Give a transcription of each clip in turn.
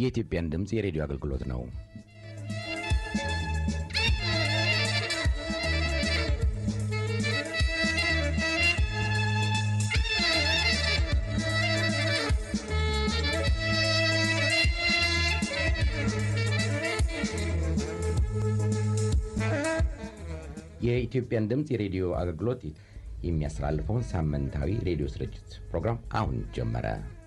የኢትዮጵያን ድምፅ የሬዲዮ አገልግሎት ነው። የኢትዮጵያን ድምፅ የሬዲዮ አገልግሎት የሚያስተላልፈውን ሳምንታዊ ሬዲዮ ስርጭት ፕሮግራም አሁን ጀመረ።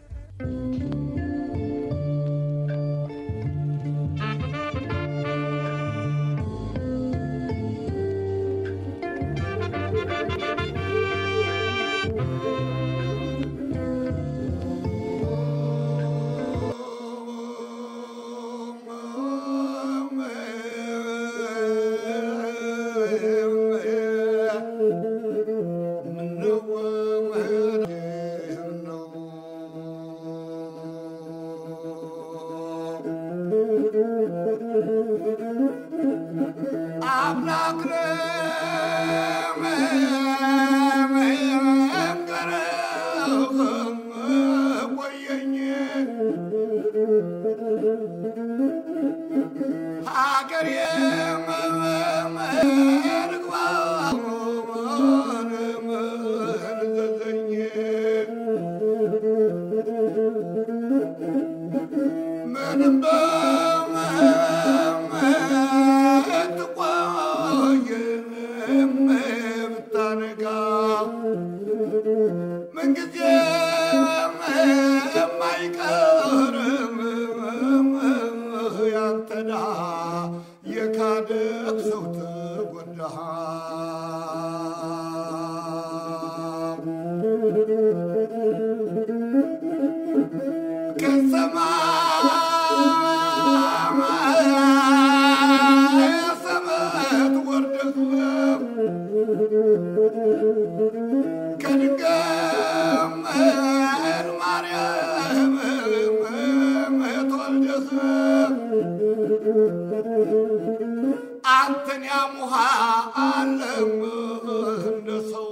አንተን ያሙሃ አለም እንደ ሰው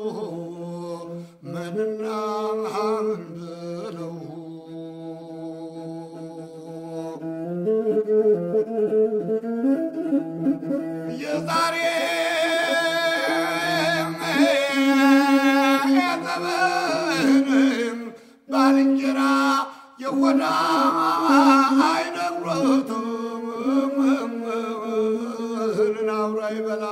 ምንና ምን ብለው የዛሬ የዘመንም ባልንጀራ የወዳ አይነግሮትም አብሮ አይበላ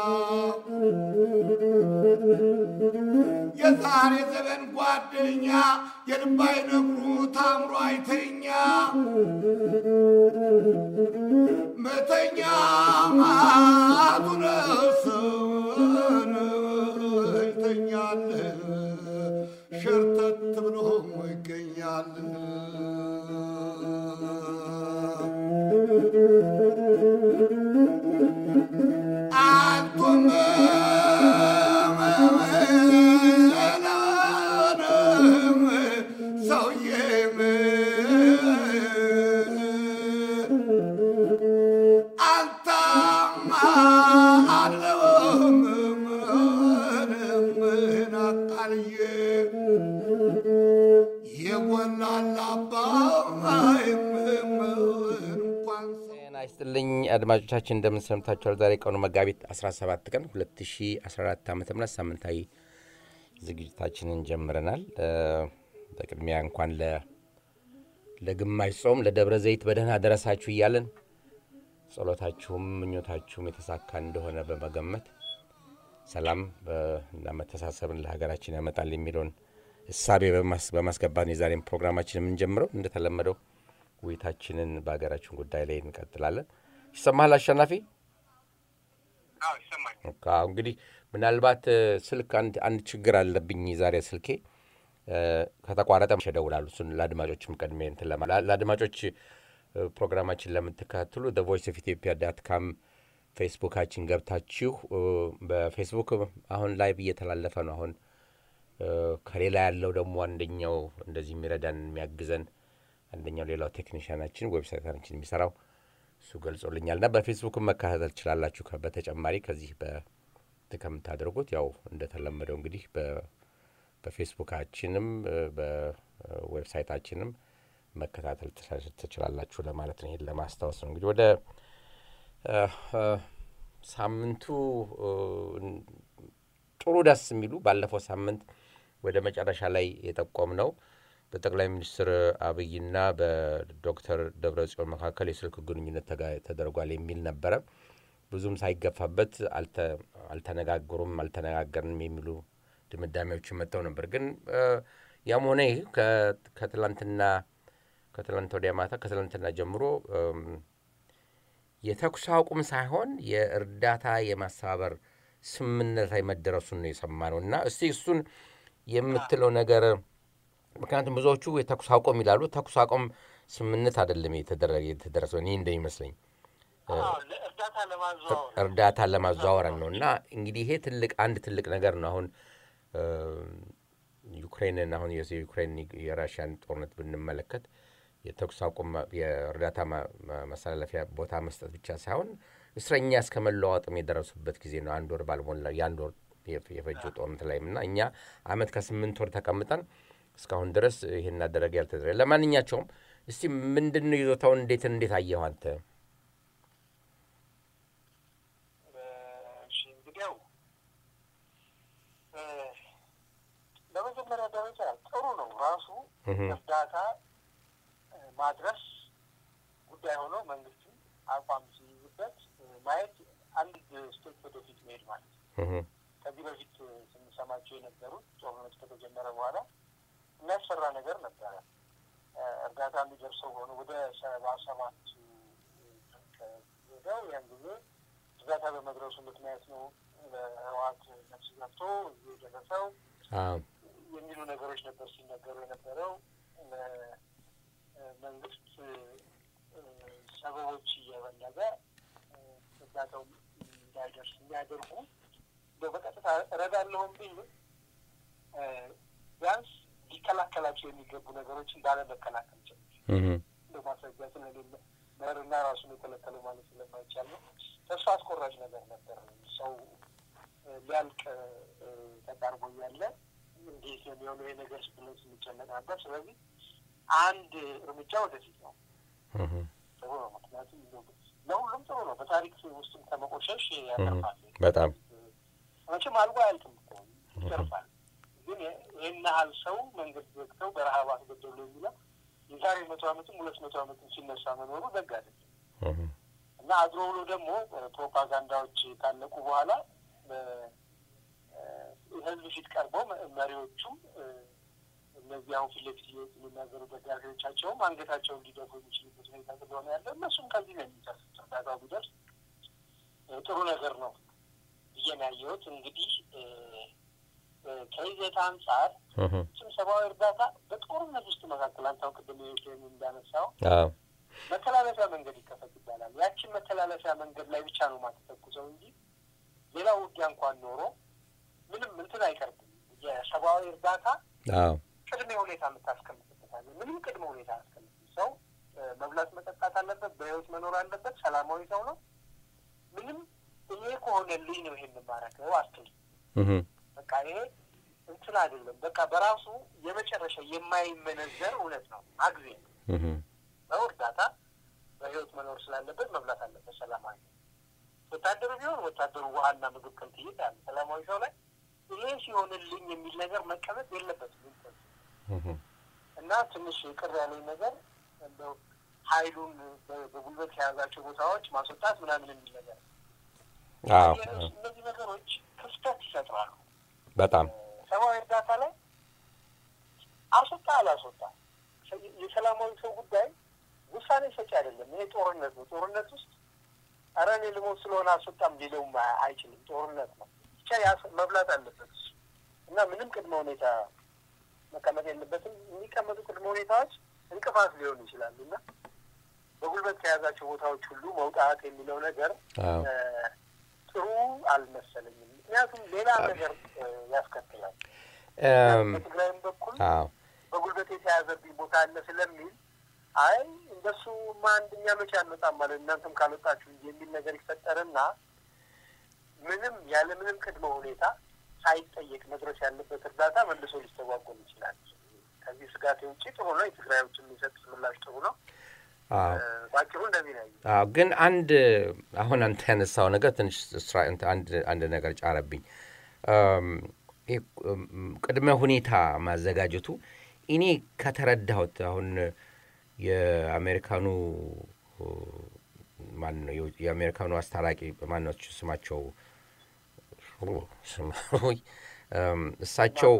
የዛሬ ዘመን ጓደኛ የልብ አይነግሩ ታምሮ አይተኛ መተኛ ማቱ ነሰን ይተኛል ሸርተት ብሎ ይገኛል። አንቱም ሰውዬም አንተማ አለውም ናቃልዬ የጎላላባ እንኳን ጤና ይስጥልኝ አድማጮቻችን፣ እንደምን ሰምታችኋል? ዛሬ ቀኑ መጋቢት 17 ቀን 2014 ዓ ም ሳምንታዊ ዝግጅታችንን ጀምረናል። በቅድሚያ እንኳን ለግማሽ ጾም ለደብረ ዘይት በደህና ደረሳችሁ እያለን ጸሎታችሁም ምኞታችሁም የተሳካ እንደሆነ በመገመት ሰላም እና መተሳሰብን ለሀገራችን ያመጣል የሚለውን እሳቤ በማስገባት የዛሬን ፕሮግራማችን የምንጀምረው እንደተለመደው ውይይታችንን በሀገራችን ጉዳይ ላይ እንቀጥላለን። ይሰማሃል አሸናፊ? እንግዲህ ምናልባት ስልክ አንድ ችግር አለብኝ ዛሬ ስልኬ ከተቋረጠ እደውላለሁ። እሱን ለአድማጮችም ቀድሜ እንትን ለአድማጮች ፕሮግራማችን ለምትከታተሉ ቮይስ ኦፍ ኢትዮጵያ ዳት ካም ፌስቡካችን ገብታችሁ በፌስቡክ አሁን ላይቭ እየተላለፈ ነው። አሁን ከሌላ ያለው ደግሞ አንደኛው እንደዚህ የሚረዳን የሚያግዘን አንደኛው ሌላው ቴክኒሽያናችን ዌብሳይታችን የሚሰራው እሱ ገልጾልኛል እና በፌስቡክም መከታተል ትችላላችሁ። በተጨማሪ ከዚህ ከምታደርጉት ያው እንደተለመደው እንግዲህ በፌስቡካችንም በዌብሳይታችንም መከታተል ትችላላችሁ ለማለት ነው። ይሄን ለማስታወስ ነው። እንግዲህ ወደ ሳምንቱ ጥሩ ደስ የሚሉ ባለፈው ሳምንት ወደ መጨረሻ ላይ የጠቆም ነው በጠቅላይ ሚኒስትር አብይና በዶክተር ደብረ ጽዮን መካከል የስልክ ግንኙነት ተደርጓል የሚል ነበረ። ብዙም ሳይገፋበት አልተነጋገሩም፣ አልተነጋገርንም የሚሉ ድምዳሜዎችን መጥተው ነበር። ግን ያም ሆነ ይህ ከትላንትና ከትላንት ወዲያ ማታ ከትላንትና ጀምሮ የተኩስ አቁም ሳይሆን የእርዳታ የማስተባበር ስምምነት ላይ መደረሱን ነው የሰማነው እና እስቲ እሱን የምትለው ነገር ምክንያቱም ብዙዎቹ የተኩስ አቁም ይላሉ። ተኩስ አቁም ስምምነት አይደለም የተደረሰው እኔ እንደሚመስለኝ እርዳታ ለማዘዋወረን ነው እና እንግዲህ ይሄ ትልቅ አንድ ትልቅ ነገር ነው። አሁን ዩክሬንን አሁን የዩክሬን የራሽያን ጦርነት ብንመለከት የተኩስ አቁም የእርዳታ ማስተላለፊያ ቦታ መስጠት ብቻ ሳይሆን እስረኛ እስከ መለዋወጥም የደረሱበት ጊዜ ነው። አንድ ወር ባልሞላ የአንድ ወር የፈጀው ጦርነት ላይም እና እኛ አመት ከስምንት ወር ተቀምጠን እስካሁን ድረስ ይህን አደረገ ያልተደረገ። ለማንኛቸውም እስቲ ምንድን ነው ይዞታውን እንዴት እንዴት አየኸው አንተ? እንግዲያው በመጀመሪያ ደረጃ ጥሩ ነው ራሱ እርዳታ ማድረስ ጉዳይ ሆኖ መንግስትም አቋም ሲይዝበት ማየት አንድ ስቴፕ ወደፊት መሄድ ማለት ነው። ከዚህ በፊት ስንሰማቸው የነበሩት ጦርነት ከተጀመረ በኋላ የሚያስፈራ ነገር ነበረ። እርዳታ የሚደርሰው ሆኖ ወደ ሰባ ሰባት ሄደው ያን ጊዜ እርዳታ በመድረሱ ምክንያት ነው ለህወሓት ነፍስ ገብቶ እዚህ የደረሰው የሚሉ ነገሮች ነበር ሲነገሩ የነበረው። መንግስት ሰበቦች እየፈለገ እርዳታው እንዳይደርስ የሚያደርጉ በቀጥታ እረዳለሁም ቢል ቢያንስ ሊከላከላቸው የሚገቡ ነገሮችን ባለመከላከል ጭምር በማስረጃ ስለሌለ መርና ራሱን የከለከለው ማለት ስለማይቻል ነው። ተስፋ አስቆራጭ ነገር ነበር። ሰው ሊያልቅ ተቃርቦ እያለ እንዴት የሚሆነው ይሄ ነገር ብለን ስንጨነቅ ነበር። ስለዚህ አንድ እርምጃ ወደፊት ነው። ጥሩ ነው። ምክንያቱም ለሁሉም ጥሩ ነው። በታሪክ ውስጥም ከመቆሸሽ ያተርፋል። በጣም መቼም አልጎ አያልቅም እኮ ይተርፋል። ግን ይህን ያህል ሰው መንገድ ዘግተው በረሀብ አስገደሉ የሚለው የዛሬ መቶ ዓመትም ሁለት መቶ ዓመትም ሲነሳ መኖሩ ደግ አይደለም እና አድሮ ብሎ ደግሞ ፕሮፓጋንዳዎች ካለቁ በኋላ ህዝብ ፊት ቀርበው መሪዎቹም እነዚህ አሁን ፊት ለፊት እየወጡ የሚናገሩ ደጋፊዎቻቸውም አንገታቸውን እንዲደፉ የሚችሉበት ሁኔታ ስለሆነ ያለ እነሱም ከዚህ ነው የሚደርሱት። እርዳታው ቢደርስ ጥሩ ነገር ነው ብዬ ነው ያየሁት። እንግዲህ ከይዘት አንጻር ችም ሰብአዊ እርዳታ በጦርነት ውስጥ መካከል አንተው ቅድም ዩክሬን እንዳነሳው መተላለፊያ መንገድ ይከፈት ይባላል። ያችን መተላለፊያ መንገድ ላይ ብቻ ነው ማተተኩሰው እንጂ ሌላው ውጊያ እንኳን ኖሮ ምንም እንትን አይቀርብም። የሰብአዊ እርዳታ ቅድመ ሁኔታ የምታስቀምጥበታለ። ምንም ቅድመ ሁኔታ አያስቀምጥም። ሰው መብላት መጠጣት አለበት፣ በህይወት መኖር አለበት። ሰላማዊ ሰው ነው። ምንም ይሄ ከሆነልኝ ነው ይሄን የማረገው አትል። በቃ ይሄ እንትን አይደለም። በቃ በራሱ የመጨረሻ የማይመነዘር እውነት ነው። አግዜ ሰው እርዳታ በህይወት መኖር ስላለበት መብላት አለበት። ሰላማዊ ወታደሩ ቢሆን ወታደሩ ውሃና ምግብ ከልትይት ያለ ሰላማዊ ሰው ላይ ይሄ ሲሆንልኝ የሚል ነገር መቀመጥ የለበትም እና ትንሽ ቅር ያለኝ ነገር እንደው ኃይሉን በጉልበት ከያዛቸው ቦታዎች ማስወጣት ምናምን የሚል ነገር እነዚህ ነገሮች ክፍተት ይፈጥራሉ። በጣም ሰብአዊ እርዳታ ላይ አስወጣ አላስወጣ የሰላማዊ ሰው ጉዳይ ውሳኔ ሰጪ አይደለም። ይሄ ጦርነት ነው። ጦርነት ውስጥ ኧረ እኔ ልሞት ስለሆነ አስወጣም ሊለውም አይችልም። ጦርነት ነው። ብቻ መብላት አለበት እና ምንም ቅድመ ሁኔታ መቀመጥ የለበትም። የሚቀመጡ ቅድመ ሁኔታዎች እንቅፋት ሊሆኑ ይችላሉ እና በጉልበት ከያዛቸው ቦታዎች ሁሉ መውጣት የሚለው ነገር ጥሩ አልመሰለኝም። ምክንያቱም ሌላ ነገር ያስከትላል። በትግራይም በኩል በጉልበት የተያዘብኝ ቦታ አለ ስለሚል አይ እንደሱ ማ አንደኛ መቼ አንወጣም ማለት እናንተም ካልወጣችሁ የሚል ነገር ይፈጠርና ምንም ያለ ምንም ቅድመ ሁኔታ ሳይጠየቅ መድረስ ያለበት እርዳታ መልሶ ሊስተጓጎል ይችላል። ከዚህ ስጋት ውጭ ጥሩ ነው። የትግራይ ውጭ የሚሰጥ ምላሽ ጥሩ ነው። ባጭሩ እንደዚህ ነው። አዎ፣ ግን አንድ አሁን አንተ ያነሳው ነገር ትንሽ አንድ ነገር ጫረብኝ። ቅድመ ሁኔታ ማዘጋጀቱ እኔ ከተረዳሁት አሁን የአሜሪካኑ ማን ነው የአሜሪካኑ አስታራቂ ማነው ስማቸው እሳቸው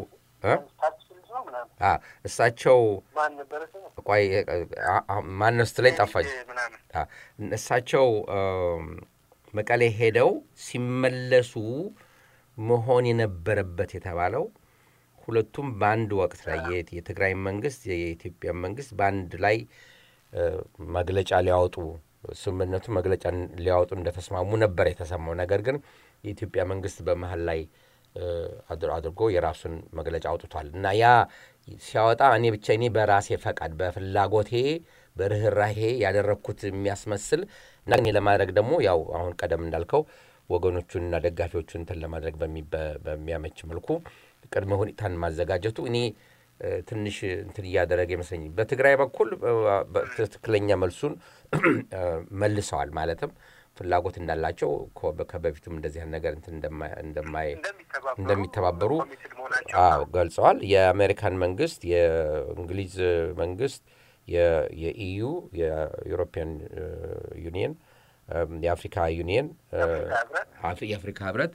እሳቸው ቆይ ማነው ስትለኝ ጠፋኝ። እሳቸው መቀሌ ሄደው ሲመለሱ መሆን የነበረበት የተባለው ሁለቱም በአንድ ወቅት ላይ የትግራይ መንግስት የኢትዮጵያ መንግስት በአንድ ላይ መግለጫ ሊያወጡ ስምምነቱ መግለጫ ሊያወጡ እንደተስማሙ ነበር የተሰማው። ነገር ግን የኢትዮጵያ መንግስት በመሀል ላይ አድርጎ የራሱን መግለጫ አውጥቷል እና ያ ሲያወጣ እኔ ብቻ እኔ በራሴ ፈቃድ በፍላጎቴ በርኅራሄ ያደረግኩት የሚያስመስል እና እኔ ለማድረግ ደግሞ ያው አሁን ቀደም እንዳልከው ወገኖቹንና ደጋፊዎቹን እንትን ለማድረግ በሚያመች መልኩ ቅድመ ሁኔታን ማዘጋጀቱ እኔ ትንሽ እንትን እያደረገ ይመስለኝ። በትግራይ በኩል ትክክለኛ መልሱን መልሰዋል። ማለትም ፍላጎት እንዳላቸው ከበፊቱም እንደዚህ ነገር እንትን እንደሚተባበሩ አዎ ገልጸዋል። የአሜሪካን መንግስት፣ የእንግሊዝ መንግስት፣ የኢዩ የዩሮፒያን ዩኒየን፣ የአፍሪካ ዩኒየን፣ የአፍሪካ ህብረት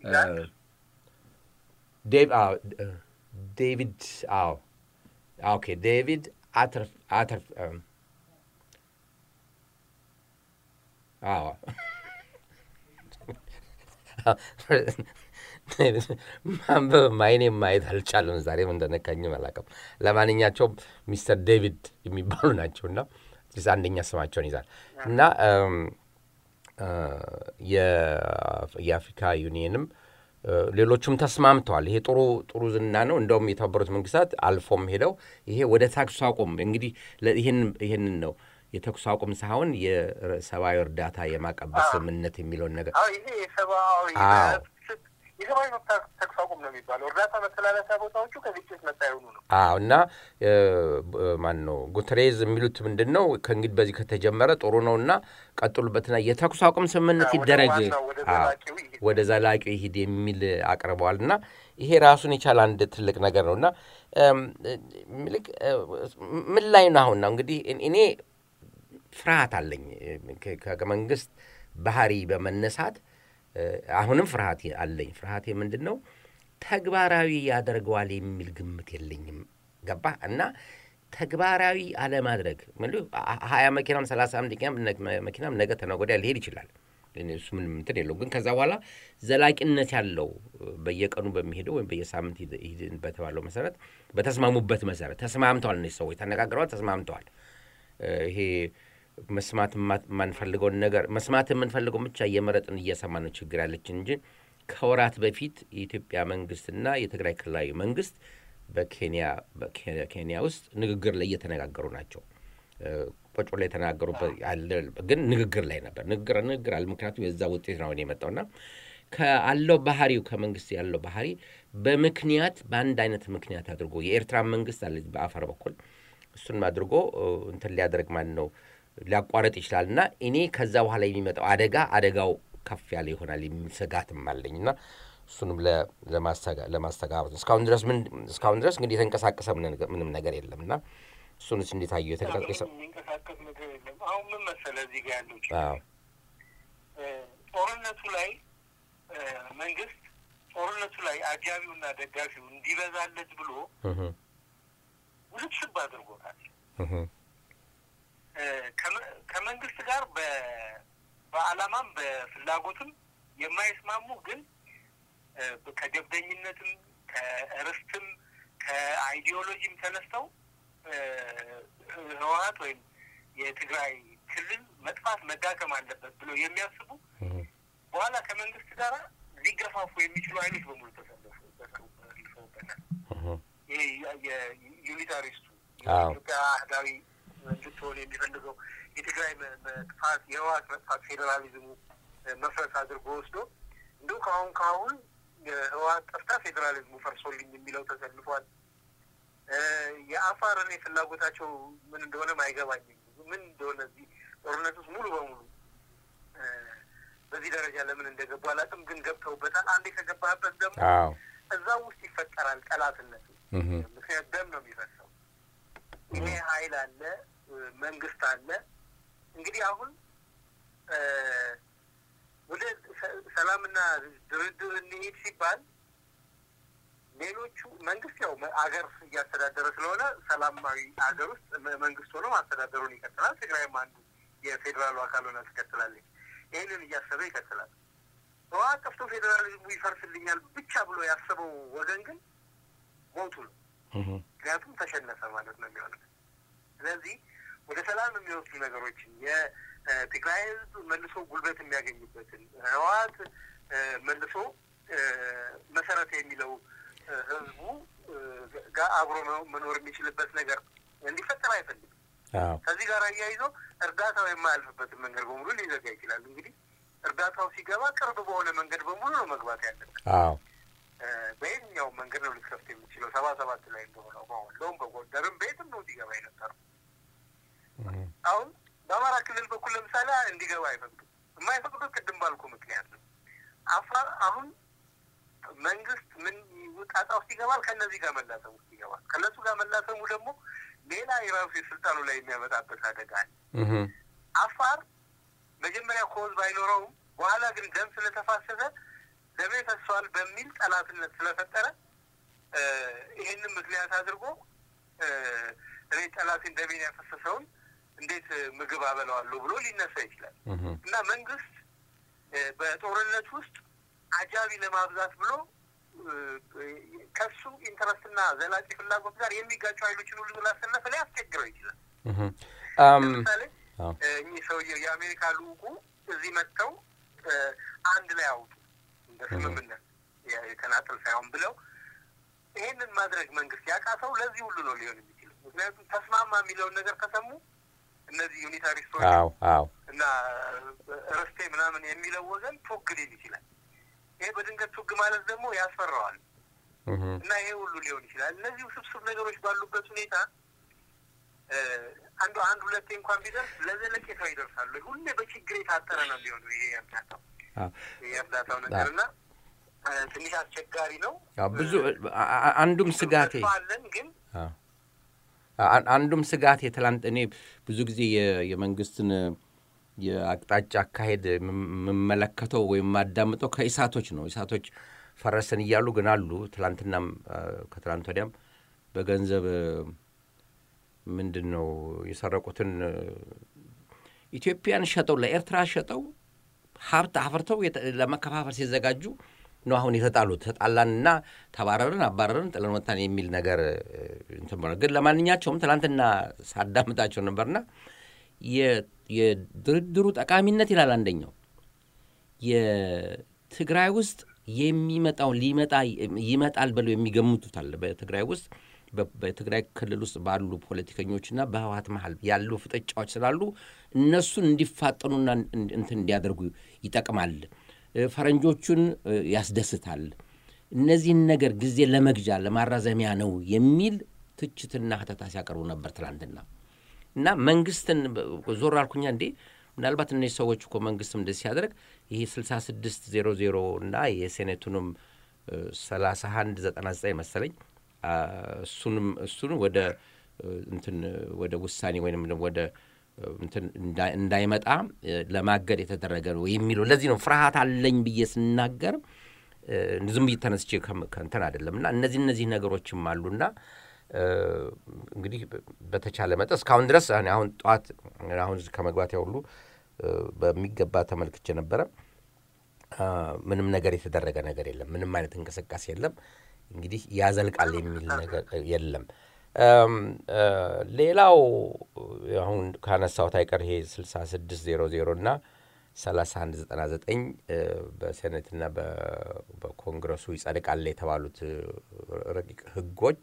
ዴቪድ አዎ ኦኬ ዴቪድ አተር አተር አዎ ማንበብ ማይኔም ማየት አልቻለም። ዛሬም እንደነካኝም አላውቅም። ለማንኛቸውም ሚስተር ዴቪድ የሚባሉ ናቸውና አንደኛ ስማቸውን ይዛል እና የአፍሪካ ዩኒየንም ሌሎቹም ተስማምተዋል። ይሄ ጥሩ ጥሩ ዝና ነው። እንደውም የተባበሩት መንግስታት አልፎም ሄደው ይሄ ወደ ተኩስ አቁም እንግዲህ ይህንን ነው የተኩስ አቁም ሳይሆን የሰብአዊ እርዳታ የማቀበል ስምምነት የሚለውን ነገር ይሄ የሰብአዊ የሰብአዊ መብት ተኩስ አቁም ነው የሚባለው። እርዳታ መተላለፊያ ቦታዎቹ ከግጭት ነጻ የሆኑ ነው። አዎ እና ማን ነው ጉተሬዝ የሚሉት ምንድን ነው ከእንግዲህ በዚህ ከተጀመረ ጥሩ ነው እና ቀጥሉበትና የተኩስ አቁም ስምምነት ይደረግ ወደ ዘላቂው ይሂድ የሚል አቅርበዋል እና ይሄ ራሱን የቻለ አንድ ትልቅ ነገር ነው እና ምን ላይ ነው አሁን ነው እንግዲህ እኔ ፍርሃት አለኝ ከመንግስት ባህሪ በመነሳት አሁንም ፍርሃት አለኝ። ፍርሃቴ ምንድን ነው? ተግባራዊ ያደርገዋል የሚል ግምት የለኝም። ገባ እና ተግባራዊ አለማድረግ ሀያ መኪናም ሰላሳ መኪናም ነገ ተነገ ወዲያ ሊሄድ ይችላል። እሱ ምንም እንትን የለውም። ግን ከዛ በኋላ ዘላቂነት ያለው በየቀኑ በሚሄደው ወይም በየሳምንት በተባለው መሰረት በተስማሙበት መሰረት ተስማምተዋል። እነዚህ ሰዎች ተነጋግረዋል፣ ተስማምተዋል። ይሄ መስማት የማንፈልገውን ነገር መስማት የምንፈልገውን ብቻ እየመረጥን እየሰማ ነው ችግር ያለችን እንጂ ከወራት በፊት የኢትዮጵያ መንግስትና የትግራይ ክልላዊ መንግስት በኬንያ ኬንያ ውስጥ ንግግር ላይ እየተነጋገሩ ናቸው። ቁጭ ላይ የተነጋገሩበት ግን ንግግር ላይ ነበር። ንግግር ንግግር አለ። ምክንያቱም የዛ ውጤት ነው የመጣውና ከአለው ባህሪው ከመንግስት ያለው ባህሪ በምክንያት በአንድ አይነት ምክንያት አድርጎ የኤርትራ መንግስት አለ በአፋር በኩል እሱን አድርጎ እንትን ሊያደርግ ማን ነው ሊያቋረጥ ይችላል እና እኔ ከዛ በኋላ የሚመጣው አደጋ አደጋው ከፍ ያለ ይሆናል የሚል ስጋትም አለኝ እና እሱንም ለማስተጋባት እስካሁን ድረስ ምን እስካሁን ድረስ እንግዲህ የተንቀሳቀሰ ምንም ነገር የለም እና እሱንስ እንዴት አየሁ? የተንቀሳቀሰ የሚንቀሳቀስ ነገር የለም። አሁን ምን መሰለህ እዚህ ጋር ያለው ጦርነቱ ላይ መንግስት ጦርነቱ ላይ አጃቢውና ደጋፊው እንዲበዛለት ብሎ ውስብስብ አድርጎታል። ከመንግስት ጋር በዓላማም በፍላጎትም የማይስማሙ ግን ከጀብደኝነትም ከርስትም ከአይዲዮሎጂም ተነስተው ህወሀት ወይም የትግራይ ክልል መጥፋት መዳከም አለበት ብለው የሚያስቡ በኋላ ከመንግስት ጋር ሊገፋፉ የሚችሉ ኃይሎች በሙሉ ተሰልፈውበታል። ይሄ የዩኒታሪስቱ የኢትዮጵያ አህዳዊ እንድትሆን የሚፈልገው የትግራይ መጥፋት የህወሀት መጥፋት ፌዴራሊዝሙ መፍረስ አድርጎ ወስዶ እንዲሁ ከአሁን ከአሁን የህወሀት ጠፍታ ፌዴራሊዝሙ ፈርሶልኝ የሚለው ተሰልፏል። የአፋር እኔ ፍላጎታቸው ምን እንደሆነም አይገባኝም። ምን እንደሆነ እዚህ ጦርነት ውስጥ ሙሉ በሙሉ በዚህ ደረጃ ለምን እንደገቡ አላውቅም፣ ግን ገብተውበታል። አንዴ ከገባህበት ደግሞ እዛ ውስጥ ይፈጠራል ጠላትነት። ምክንያት ደም ነው የሚፈሰው። ይሄ ኃይል አለ፣ መንግስት አለ። እንግዲህ አሁን ወደ ሰላምና ድርድር እንሄድ ሲባል ሌሎቹ መንግስት ያው አገር እያስተዳደረ ስለሆነ ሰላማዊ ሀገር ውስጥ መንግስት ሆኖ ማስተዳደሩን ይቀጥላል። ትግራይም አንዱ የፌዴራሉ አካል ሆና ትቀጥላለች። ይህንን እያሰበ ይቀጥላል። ህወሓት ጠፍቶ ፌዴራሊዝሙ ይፈርስልኛል ብቻ ብሎ ያሰበው ወገን ግን ሞቱ ነው። ምክንያቱም ተሸነፈ ማለት ነው የሚሆነው። ስለዚህ ወደ ሰላም የሚወስዱ ነገሮችን የትግራይ ህዝብ መልሶ ጉልበት የሚያገኝበትን ህወሓት መልሶ መሰረት የሚለው ህዝቡ ጋር አብሮ መኖር የሚችልበት ነገር እንዲፈጠር አይፈልግም። ከዚህ ጋር አያይዞ እርዳታው የማያልፍበትን መንገድ በሙሉ ሊዘጋ ይችላል። እንግዲህ እርዳታው ሲገባ ቅርብ በሆነ መንገድ በሙሉ ነው መግባት ያለበት። በየትኛውም መንገድ ነው ልትከፍት የምችለው ሰባ ሰባት ላይ እንደሆነው በወሎም በጎንደርም በየትም ነው እንዲገባ የነበረው። አሁን በአማራ ክልል በኩል ለምሳሌ እንዲገባ አይፈቅዱም። የማይፈቅዱት ቅድም ባልኩ ምክንያት ነው። አፋር አሁን መንግስት ምን ጣጣ ውስጥ ይገባል፣ ከእነዚህ ጋር መላተም ውስጥ ይገባል። ከእነሱ ጋር መላተሙ ደግሞ ሌላ የራሱ የስልጣኑ ላይ የሚያመጣበት አደጋ አለ። አፋር መጀመሪያ ኮዝ ባይኖረውም በኋላ ግን ደም ስለተፋሰሰ ደሜ ፈሷል በሚል ጠላትነት ስለፈጠረ ይሄንን ምክንያት አድርጎ እኔ ጠላትን ደሜን ያፈሰሰውን እንዴት ምግብ አበላዋለሁ ብሎ ሊነሳ ይችላል እና መንግስት በጦርነት ውስጥ አጃቢ ለማብዛት ብሎ ከሱ ኢንተረስትና ዘላቂ ፍላጎት ጋር የሚጋጩ ኃይሎችን ሁሉ ስላሰለፈ ሊያስቸግረው ይችላል። ለምሳሌ እኚህ ሰውዬው የአሜሪካ ልዑኩ እዚህ መጥተው አንድ ላይ አውጡ እንደ ስምምነት የተናጠል ሳይሆን ብለው ይሄንን ማድረግ መንግስት ያቃተው ለዚህ ሁሉ ነው ሊሆን የሚችለው። ምክንያቱም ተስማማ የሚለውን ነገር ከሰሙ እነዚህ ዩኒታሪስቶች እና ርስቴ ምናምን የሚለው ወገን ቱግ ሊል ይችላል። ይሄ በድንገት ቱግ ማለት ደግሞ ያስፈራዋል እና ይሄ ሁሉ ሊሆን ይችላል። እነዚህ ውስብስብ ነገሮች ባሉበት ሁኔታ አንዱ አንድ ሁለቴ እንኳን ቢደርስ ለዘለቄታው ይደርሳሉ። ሁሌ በችግር የታጠረ ነው ሊሆኑ ይሄ የእርዳታው ይሄ የእርዳታው ነገር እና ትንሽ አስቸጋሪ ነው። ብዙ አንዱም ስጋቴ አለን ግን አንዱም ስጋት የትላንት እኔ ብዙ ጊዜ የመንግስትን የአቅጣጫ አካሄድ የምመለከተው ወይም የማዳምጠው ከኢሳቶች ነው። ኢሳቶች ፈረሰን እያሉ ግን አሉ። ትላንትናም ከትላንት ወዲያም በገንዘብ ምንድን ነው የሰረቁትን ኢትዮጵያን ሸጠው ለኤርትራ ሸጠው ሀብት አፍርተው ለመከፋፈል ሲዘጋጁ ነው አሁን የተጣሉት። ተጣላንና ተባረርን፣ አባረርን፣ ጥለን ወጣን የሚል ነገር እንትን ብሏል። ግን ለማንኛቸውም ትናንትና ሳዳምጣቸው ነበርና የድርድሩ ጠቃሚነት ይላል አንደኛው የትግራይ ውስጥ የሚመጣው ሊመጣ ይመጣል ብለው የሚገምቱት አለ። በትግራይ ውስጥ በትግራይ ክልል ውስጥ ባሉ ፖለቲከኞችና በህወሓት መሀል ያሉ ፍጥጫዎች ስላሉ እነሱን እንዲፋጠኑና እንትን እንዲያደርጉ ይጠቅማል። ፈረንጆቹን ያስደስታል። እነዚህን ነገር ጊዜ ለመግዣ ለማራዘሚያ ነው የሚል ትችትና ሀተታ ሲያቀርቡ ነበር ትላንትና እና መንግስትን ዞር አልኩኛ እንዴ ምናልባት እነዚህ ሰዎች እኮ መንግስትም እንደዚህ ሲያደርግ ይሄ 66 ዜሮ ዜሮ እና የሴኔቱንም 31 99 መሰለኝ እሱንም እሱን ወደ እንትን ወደ ውሳኔ ወይም ወደ እንትን እንዳይመጣ ለማገድ የተደረገ ነው የሚለው ለዚህ ነው ፍርሃት አለኝ ብዬ ስናገር ዝም ብዬ ተነስቼ ከእንትን አይደለም እና እነዚህ እነዚህ ነገሮችም አሉና እንግዲህ በተቻለ መጠን እስካሁን ድረስ አሁን ጠዋት አሁን ከመግባት ሁሉ በሚገባ ተመልክቼ ነበረ። ምንም ነገር የተደረገ ነገር የለም። ምንም አይነት እንቅስቃሴ የለም። እንግዲህ ያዘልቃል የሚል ነገር የለም። ሌላው አሁን ካነሳሁት አይቀር ይሄ 6600 እና 3199 በሴኔትና በኮንግረሱ ይጸድቃል የተባሉት ረቂቅ ህጎች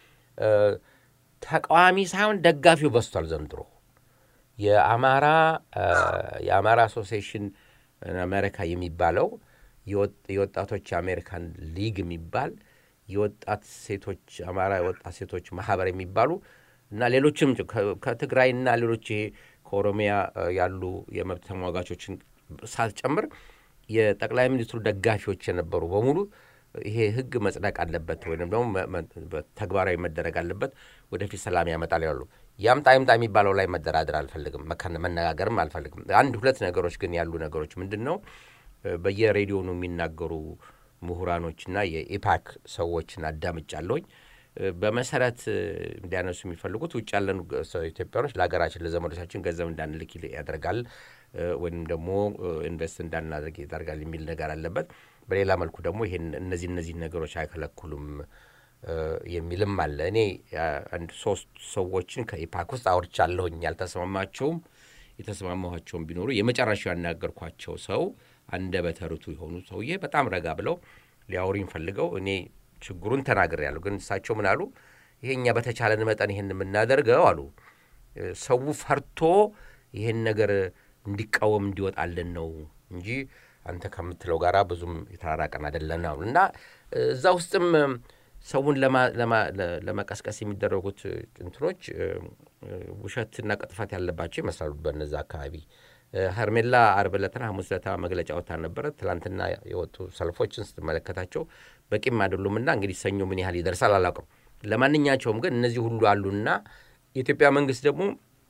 ተቃዋሚ ሳይሆን ደጋፊው በዝቷል ዘንድሮ። የአማራ የአማራ አሶሲዬሽን አሜሪካ የሚባለው የወጣቶች የአሜሪካን ሊግ የሚባል የወጣት ሴቶች አማራ የወጣት ሴቶች ማህበር የሚባሉ እና ሌሎችም ከትግራይና ሌሎች ይሄ ከኦሮሚያ ያሉ የመብት ተሟጋቾችን ሳትጨምር የጠቅላይ ሚኒስትሩ ደጋፊዎች የነበሩ በሙሉ ይሄ ህግ መጽደቅ አለበት ወይም ደግሞ ተግባራዊ መደረግ አለበት፣ ወደፊት ሰላም ያመጣል ያሉ ያምጣ ይምጣ የሚባለው ላይ መደራደር አልፈልግም፣ መነጋገርም አልፈልግም። አንድ ሁለት ነገሮች ግን ያሉ ነገሮች ምንድን ነው በየሬዲዮኑ የሚናገሩ ምሁራኖችና የኢፓክ ሰዎችን አዳምጫለሁኝ። በመሰረት እንዲያነሱ የሚፈልጉት ውጭ ያለን ኢትዮጵያኖች ለሀገራችን ለዘመዶቻችን ገንዘብ እንዳንልክ ያደርጋል ወይም ደግሞ ኢንቨስት እንዳናደርግ ያደርጋል የሚል ነገር አለበት። በሌላ መልኩ ደግሞ ይሄን እነዚህ እነዚህ ነገሮች አይከለክሉም የሚልም አለ። እኔ አንድ ሶስት ሰዎችን ከኢፓክ ውስጥ አውርቻለሁኝ። ያልተስማማቸውም የተስማማኋቸውም ቢኖሩ የመጨረሻው ያናገርኳቸው ሰው አንደበተ ርቱዕ የሆኑ ሰውዬ በጣም ረጋ ብለው ሊያወሩኝ ፈልገው እኔ ችግሩን ተናግሬያለሁ። ግን እሳቸው ምን አሉ? ይሄ እኛ በተቻለን መጠን ይሄን የምናደርገው አሉ ሰው ፈርቶ ይሄን ነገር እንዲቃወም እንዲወጣልን ነው እንጂ አንተ ከምትለው ጋር ብዙም የተራራቀን አይደለን አሉ እና እዛ ውስጥም ሰውን ለመቀስቀስ የሚደረጉት እንትኖች ውሸትና ቅጥፈት ያለባቸው ይመስላሉ። በነዛ አካባቢ ሄርሜላ አርብ ዕለትና ሐሙስ ዕለት መግለጫ ወጥታ ነበረ። ትላንትና የወጡ ሰልፎችን ስትመለከታቸው በቂም አይደሉም እና እንግዲህ ሰኞ ምን ያህል ይደርሳል አላውቅም። ለማንኛቸውም ግን እነዚህ ሁሉ አሉና የኢትዮጵያ መንግስት ደግሞ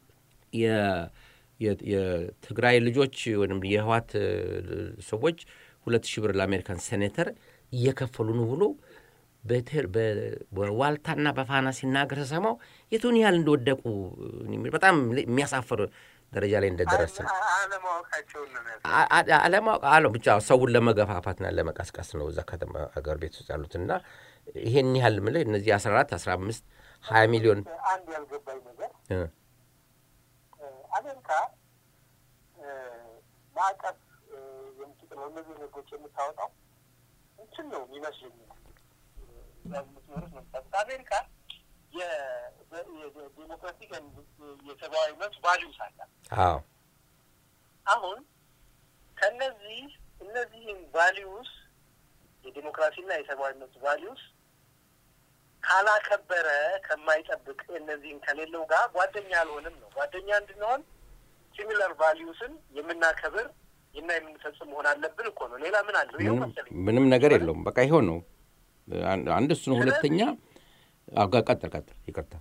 የትግራይ ልጆች ወይም የህዋት ሰዎች ሁለት ሺህ ብር ለአሜሪካን ሴኔተር እየከፈሉ ነው ብሎ በዋልታና በፋና ሲናገር ሰማው የቱን ያህል እንደወደቁ በጣም የሚያሳፍር ደረጃ ላይ እንደደረስ ነው። አለማወቅ አለ ብቻ ሰውን ለመገፋፋትና ለመቀስቀስ ነው እዛ ከተማ ሀገር ቤት ውስጥ ያሉትና ይሄን ያህል ምልህ እነዚህ አስራ አራት አስራ አምስት ሀያ ሚሊዮን አንድ ያልገባኝ ነገር አሜሪካ ማዕቀፍ የምትጥለው እነዚህ ህጎች የምታወጣው እንትን ነው የሚመስለኝ አሜሪካ የዴሞክራቲክ የሰብአዊ መብት ቫሊዩስ አላት። አዎ አሁን ከነዚህ እነዚህም ቫሊዩስ የዴሞክራሲና የሰብአዊ መብት ቫሊዩስ ካላከበረ ከማይጠብቅ እነዚህን ከሌለው ጋር ጓደኛ አልሆንም ነው። ጓደኛ እንድንሆን ሲሚለር ቫሊዩስን የምናከብር እና የምንፈጽም መሆን አለብን እኮ ነው። ሌላ ምን አለው? ይኸው መሰለኝ ምንም ነገር የለውም። በቃ ይኸው ነው። አንድ እሱ ነው። ሁለተኛ ቀጥል ቀጥል፣ ይቅርታ።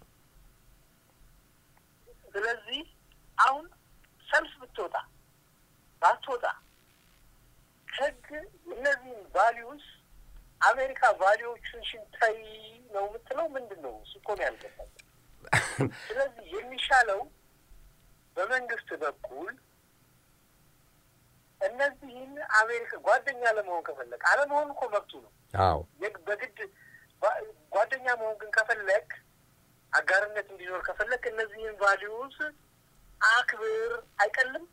ስለዚህ አሁን ሰልፍ ብትወጣ ባትወጣ ህግ እነዚህን ቫሊዩስ አሜሪካ ቫሊዎቹን ሽንታይ ነው የምትለው ምንድን ነው? እሱ እኮ ነው ያልገባኝ። ስለዚህ የሚሻለው በመንግስት በኩል እነዚህን አሜሪካ ጓደኛ ለመሆን ከፈለግ አለመሆን እኮ መብቱ ነው። አዎ በግድ ጓደኛ መሆን ግን ከፈለግ አጋርነት እንዲኖር ከፈለግ እነዚህን ቫሊዩስ አክብር። አይቀልም።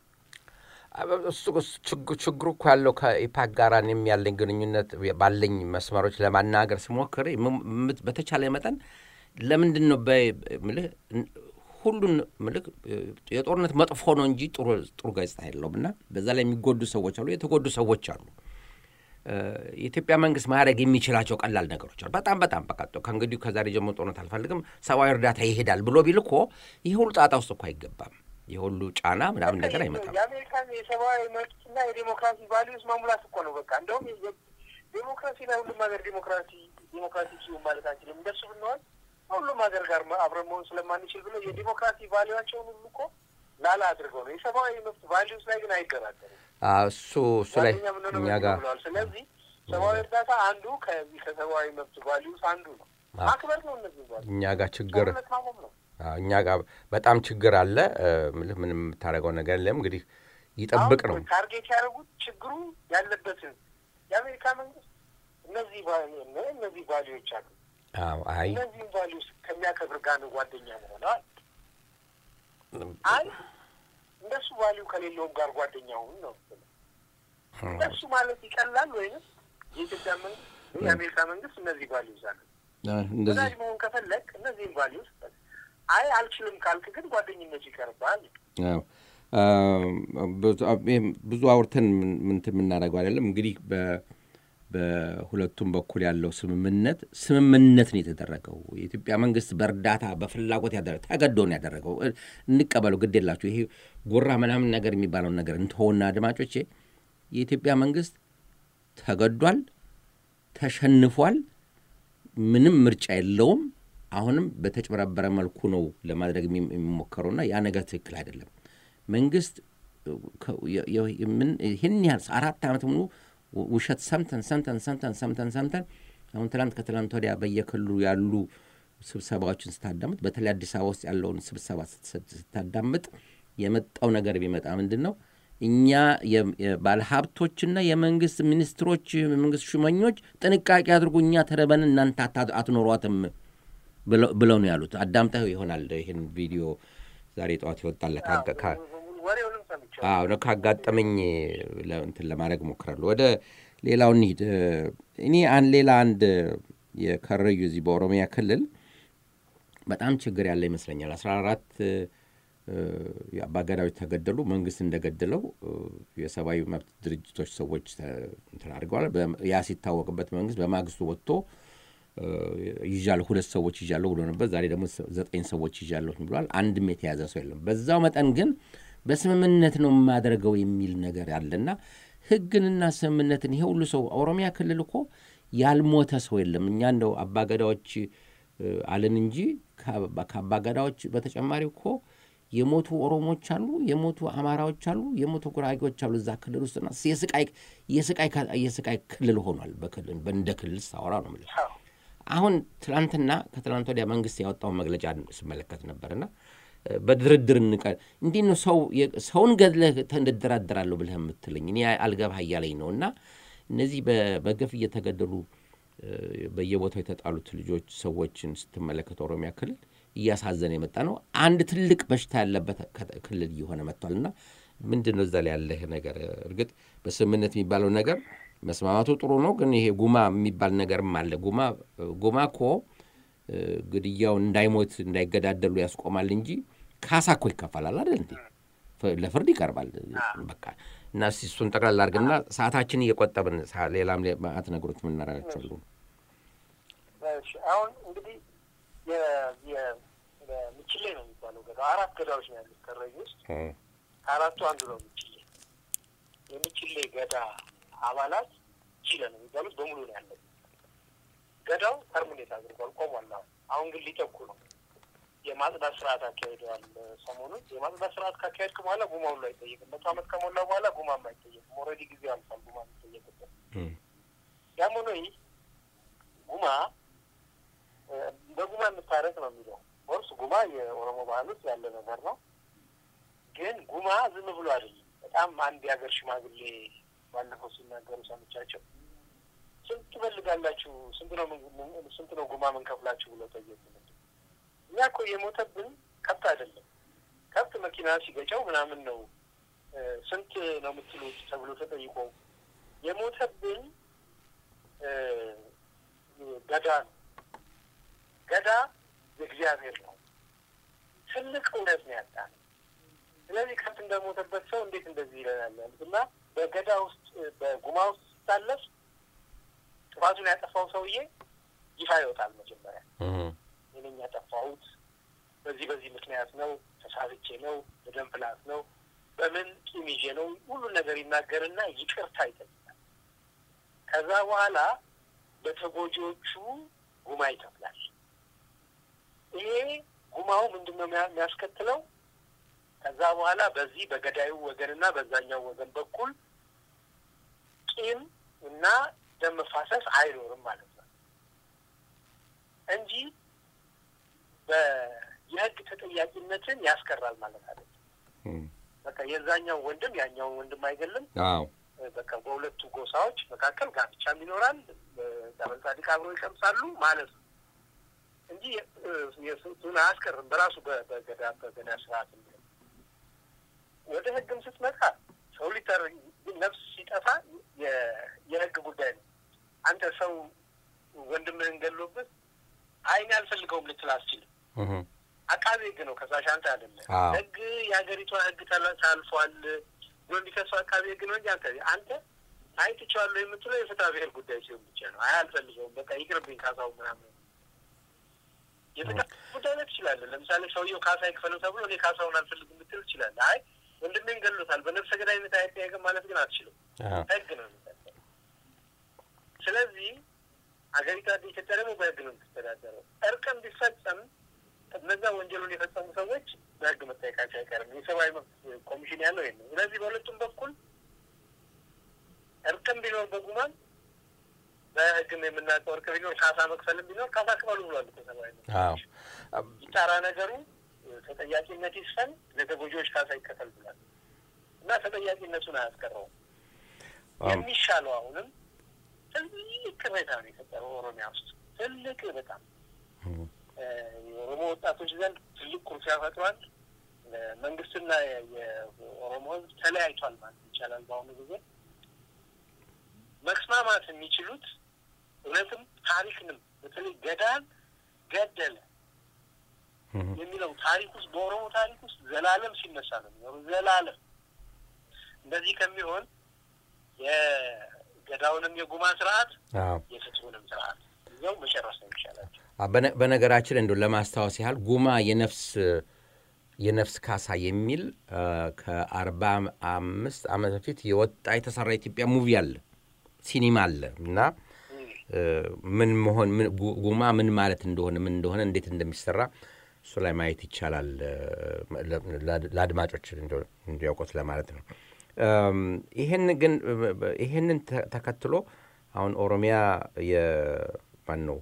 ችግሩ እኮ ያለው ከኢፓክ ጋር እኔም ያለኝ ግንኙነት ባለኝ መስመሮች ለማናገር ስሞክር በተቻለ መጠን ለምንድን ነው ምልህ ሁሉን ምልክ የጦርነት መጥፎ ነው እንጂ ጥሩ ገጽታ የለውም እና በዛ ላይ የሚጎዱ ሰዎች አሉ፣ የተጎዱ ሰዎች አሉ። የኢትዮጵያ መንግስት ማድረግ የሚችላቸው ቀላል ነገሮች አሉ። በጣም በጣም በቃ ከእንግዲህ ከዛሬ ጀምሮ ጦርነት አልፈልግም፣ ሰብአዊ እርዳታ ይሄዳል ብሎ ቢል እኮ ይህ ሁሉ ጣጣ ውስጥ እኮ አይገባም። የሁሉ ጫና ምናምን ነገር አይመጣም። የአሜሪካን የሰብአዊ መብትና የዴሞክራሲ ቫሊዩስ ማሙላት እኮ ነው በቃ። እንደውም ዴሞክራሲ ላይ ሁሉም ሀገር ዲሞክራሲ ዲሞክራሲ ሲሆን ማለት አንችልም። እንደሱ ብንሆን ሁሉም ሀገር ጋር አብረን መሆን ስለማንችል ብሎ የዲሞክራሲ ቫሊዩቸውን ሁሉ እኮ ላላ አድርገው ነው። የሰብአዊ መብት ቫሊዩስ ላይ ግን አይደራደሩም። እሱ እሱ ላይ እኛ ጋር ስለዚህ ሰብአዊ እርዳታ አንዱ ከዚህ ከሰብአዊ መብት ቫሊዩስ አንዱ ነው። ማክበር ነው። እነዚህ እኛ ጋር ችግር ማቆም ነው። እኛ ጋር በጣም ችግር አለ። ምንም የምታደርገው ነገር የለም። እንግዲህ ይጠብቅ ነው ታርጌት ያደረጉት ችግሩ ያለበትን የአሜሪካ መንግስት እነዚህ እነዚህ ቫሊዎች አሉ። አይ እነዚህም ቫሊዩስ ከሚያከብር ጋር ነው ጓደኛ መሆነዋል። አይ እንደሱ ቫሊዩ ከሌለውም ጋር ጓደኛ ሁን ነው። እንደሱ ማለት ይቀላል ወይም የኢትዮጵያ መንግስት የአሜሪካ መንግስት እነዚህ ቫሊዩስ አሉ። ወዳጅ መሆን ከፈለግ እነዚህም ቫሊዩስ አይ አልችልም ካልክ ግን ጓደኝነቱ ይቀርባል። ብዙ አውርተን ምንትን የምናደርገው አይደለም። እንግዲህ በሁለቱም በኩል ያለው ስምምነት ስምምነት ነው የተደረገው። የኢትዮጵያ መንግስት በእርዳታ በፍላጎት ያደረገ ተገዶ ነው ያደረገው። እንቀበለው፣ ግድ የላችሁ ይሄ ጉራ ምናምን ነገር የሚባለውን ነገር እንትሆና አድማጮቼ፣ የኢትዮጵያ መንግስት ተገዷል፣ ተሸንፏል። ምንም ምርጫ የለውም። አሁንም በተጭበረበረ መልኩ ነው ለማድረግ የሚሞከረውና ያ ነገር ትክክል አይደለም። መንግስት ይህን ያህል አራት ዓመት ሙሉ ውሸት ሰምተን ሰምተን ሰምተን ሰምተን ሰምተን አሁን ትላንት ከትላንት ወዲያ በየክልሉ ያሉ ስብሰባዎችን ስታዳምጥ በተለይ አዲስ አበባ ውስጥ ያለውን ስብሰባ ስታዳምጥ የመጣው ነገር ቢመጣ ምንድን ነው እኛ ባለሀብቶችና የመንግስት ሚኒስትሮች፣ የመንግስት ሹመኞች ጥንቃቄ አድርጉ፣ እኛ ተረበን እናንተ አትኖሯትም ብለው ነው ያሉት። አዳምጠው ይሆናል ይህን ቪዲዮ ዛሬ ጠዋት ይወጣል። ካጋጠመኝ እንትን ለማድረግ ሞክራለሁ። ወደ ሌላው እንሂድ። እኔ ሌላ አንድ የከረዩ እዚህ በኦሮሚያ ክልል በጣም ችግር ያለ ይመስለኛል። አስራ አራት አባገዳዎች ተገደሉ። መንግስት እንደገደለው የሰብአዊ መብት ድርጅቶች ሰዎች እንትን አድርገዋል። ያ ሲታወቅበት መንግስት በማግስቱ ወጥቶ ይዣለሁ ሁለት ሰዎች ይዣለሁ ብሎ ነበር። ዛሬ ደግሞ ዘጠኝ ሰዎች ይዣለሁ ብሏል። አንድም የተያዘ ሰው የለም። በዛው መጠን ግን በስምምነት ነው የማደርገው የሚል ነገር አለና ህግንና ስምምነትን ይሄ ሁሉ ሰው ኦሮሚያ ክልል እኮ ያልሞተ ሰው የለም። እኛ እንደው አባገዳዎች አለን እንጂ ከአባገዳዎች በተጨማሪ እኮ የሞቱ ኦሮሞዎች አሉ፣ የሞቱ አማራዎች አሉ፣ የሞቱ ጉራጌዎች አሉ እዛ ክልል ውስጥና የስቃይ ክልል ሆኗል። እንደ ክልል ሳወራ ነው የምልህ። አሁን ትናንትና ከትናንት ወዲያ መንግስት ያወጣውን መግለጫ ስመለከት ነበርና በድርድር እንቀ እንዲህ ነው ሰው ሰውን ገድለህ እንደራደራለሁ ብለህ የምትለኝ እኔ አልገባህ እያለኝ ነው። እና እነዚህ በገፍ እየተገደሉ በየቦታው የተጣሉት ልጆች ሰዎችን ስትመለከት ኦሮሚያ ክልል እያሳዘነ የመጣ ነው። አንድ ትልቅ በሽታ ያለበት ክልል እየሆነ መጥቷል። እና ምንድን ነው እዛ ላይ ያለህ ነገር? እርግጥ በስምምነት የሚባለው ነገር መስማማቱ ጥሩ ነው፣ ግን ይሄ ጉማ የሚባል ነገርም አለ። ጉማ ጉማ እኮ ግድያው እንዳይሞት እንዳይገዳደሉ ያስቆማል እንጂ ካሳ እኮ ይከፈላል አይደል እንዴ? ለፍርድ ይቀርባል። በቃ እና እስኪ እሱን ጠቅላላ አድርግና ሰዓታችን እየቆጠብን ሌላም ማዕት ነገሮች የምናረጋቸው አሉ። አሁን እንግዲህ ምችሌ ነው የሚባለው ገዳ አራት ገዳዎች ነው ያሉት ከረዩ ውስጥ ከአራቱ አንዱ ነው ምችሌ። የምችሌ ገዳ አባላት ችለ ነው የሚባሉት በሙሉ ነው ያለው። ገዳው ተርሚኔት አድርጓል፣ ቆሟል። አሁን አሁን ግን ሊጠቁ ነው። የማጽዳት ስርዓት አካሄደዋል። ሰሞኑን የማጽዳት ስርዓት ካካሄድክ በኋላ ጉማ ሁሉ አይጠየቅም። መቶ ዓመት ከሞላ በኋላ ጉማም አይጠየቅም። ኦልሬዲ ጊዜ አልፏል ጉማ የሚጠየቅበት። ያም ሆኖ ይህ ጉማ በጉማ የምታረቅ ነው የሚለው ወርስ ጉማ የኦሮሞ ባህል ውስጥ ያለ ነገር ነው። ግን ጉማ ዝም ብሎ አይደለም። በጣም አንድ የሀገር ሽማግሌ ባለፈው ሲናገሩ ሰምቻቸው ስንት ትፈልጋላችሁ? ስንት ነው ስንት ነው ጉማ ምንከፍላችሁ ብለው ጠየቁ። እኛ እኮ የሞተብን ከብት አይደለም ከብት መኪና ሲገጨው ምናምን ነው ስንት ነው የምትሉት ተብሎ ተጠይቆ የሞተብን ገዳ ነው። ገዳ የእግዚአብሔር ነው። ትልቅ እውነት ነው ያጣ ነው። ስለዚህ ከብት እንደሞተበት ሰው እንዴት እንደዚህ ይለናል ያሉት እና በገዳ ውስጥ በጉማ ውስጥ ሲታለፍ ጥፋቱን ያጠፋው ሰውዬ ይፋ ይወጣል። መጀመሪያ እኔ ያጠፋሁት በዚህ በዚህ ምክንያት ነው፣ ተሳብቼ ነው፣ በደም ፍላት ነው፣ በምን ቂም ይዤ ነው፣ ሁሉን ነገር ይናገርና ይቅርታ ይጠይቃል። ከዛ በኋላ በተጎጂዎቹ ጉማ ይከፍላል። ይሄ ጉማው ምንድን ነው የሚያስከትለው? ከዛ በኋላ በዚህ በገዳዩ ወገንና በዛኛው ወገን በኩል ቂም እና ደም መፋሰስ አይኖርም ማለት ነው እንጂ የህግ ተጠያቂነትን ያስቀራል ማለት አይደለም። በቃ የዛኛው ወንድም ያኛውን ወንድም አይገልም። በቃ በሁለቱ ጎሳዎች መካከል ጋብቻም ይኖራል፣ ዳበል ጻድቅ አብረው ይቀምሳሉ ማለት ነው እንጂ የስቱን አያስቀርም በራሱ በገዳ በገዳ ስርዓት ወደ ህግም ስትመጣ ሰው ሊጠር ነፍስ ሲጠፋ የህግ ጉዳይ ነው። አንተ ሰው ወንድምህን ገሎብህ አይን አልፈልገውም ልትል አስችልም። አቃቤ ህግ ነው ከሳሽ አንተ አይደለም። ህግ የሀገሪቷ ህግ ታልፏል ብሎ እንዲከሱ አቃቤ ህግ ነው እንጂ አንተ አንተ አይ ትቼዋለሁ የምትለው የፍትሐ ብሔር ጉዳይ ሲሆን ብቻ ነው። አይ አልፈልገውም፣ በቃ ይቅርብኝ ካሳው ምናምን የፍትሐ ጉዳይ ላይ ትችላለህ። ለምሳሌ ሰውየው ካሳ ይክፈለው ተብሎ እኔ ካሳውን አልፈልግም ብትል ትችላለህ። አይ ወንድሜን ገሎታል፣ በነፍሰ ገዳይነት አይጠየቅም ማለት ግን አትችልም። ህግ ነው የሚጠቀም። ስለዚህ ሀገሪቷ ኢትዮጵያ ደግሞ በህግ ነው የምትተዳደረው። እርቅም ቢፈጸም እነዛ ወንጀሉን የፈጸሙ ሰዎች በህግ መጠየቃቸው አይቀርም። የሰብአዊ መብት ኮሚሽን ያለው ይሄ ነው። ስለዚህ በሁለቱም በኩል እርቅም ቢኖር በጉማን በህግም የምናውቀው እርቅ ቢኖር ካሳ መክፈልም ቢኖር ካሳ ክፈሉ ብሏል እኮ ሰብአዊ መብት ይጣራ ነገሩ ተጠያቂነት ይስፈን፣ ለተጎጂዎች ካሳ ይከፈል ብሏል እና ተጠያቂነቱን አያስቀረውም። የሚሻለው አሁንም ትልቅ ቅሬታ ነው የፈጠረው ኦሮሚያ ውስጥ ትልቅ በጣም የኦሮሞ ወጣቶች ዘንድ ትልቅ ኩርፊያ ፈጥሯል። መንግስትና የኦሮሞ ህዝብ ተለያይቷል ማለት ይቻላል። በአሁኑ ጊዜ መስማማት የሚችሉት እውነትም ታሪክንም በተለይ ገዳን ገደለ የሚለው ታሪክ ውስጥ በኦሮሞ ታሪክ ውስጥ ዘላለም ሲነሳ ነው የሚኖሩ ዘላለም እንደዚህ ከሚሆን የገዳውንም የጉማ ስርዓት የፍትሁንም ስርዓት ይዘው መጨረስ ነው ይሻላቸው። በነገራችን እንደ ለማስታወስ ያህል ጉማ የነፍስ የነፍስ ካሳ የሚል ከአርባ አምስት ዓመት በፊት የወጣ የተሰራ ኢትዮጵያ ሙቪ አለ ሲኒማ አለ እና ምን መሆን ጉማ ምን ማለት እንደሆነ ምን እንደሆነ እንዴት እንደሚሰራ እሱ ላይ ማየት ይቻላል። ለአድማጮች እንዲያውቁት ለማለት ነው። ይህን ግን ይህንን ተከትሎ አሁን ኦሮሚያ የማን ነው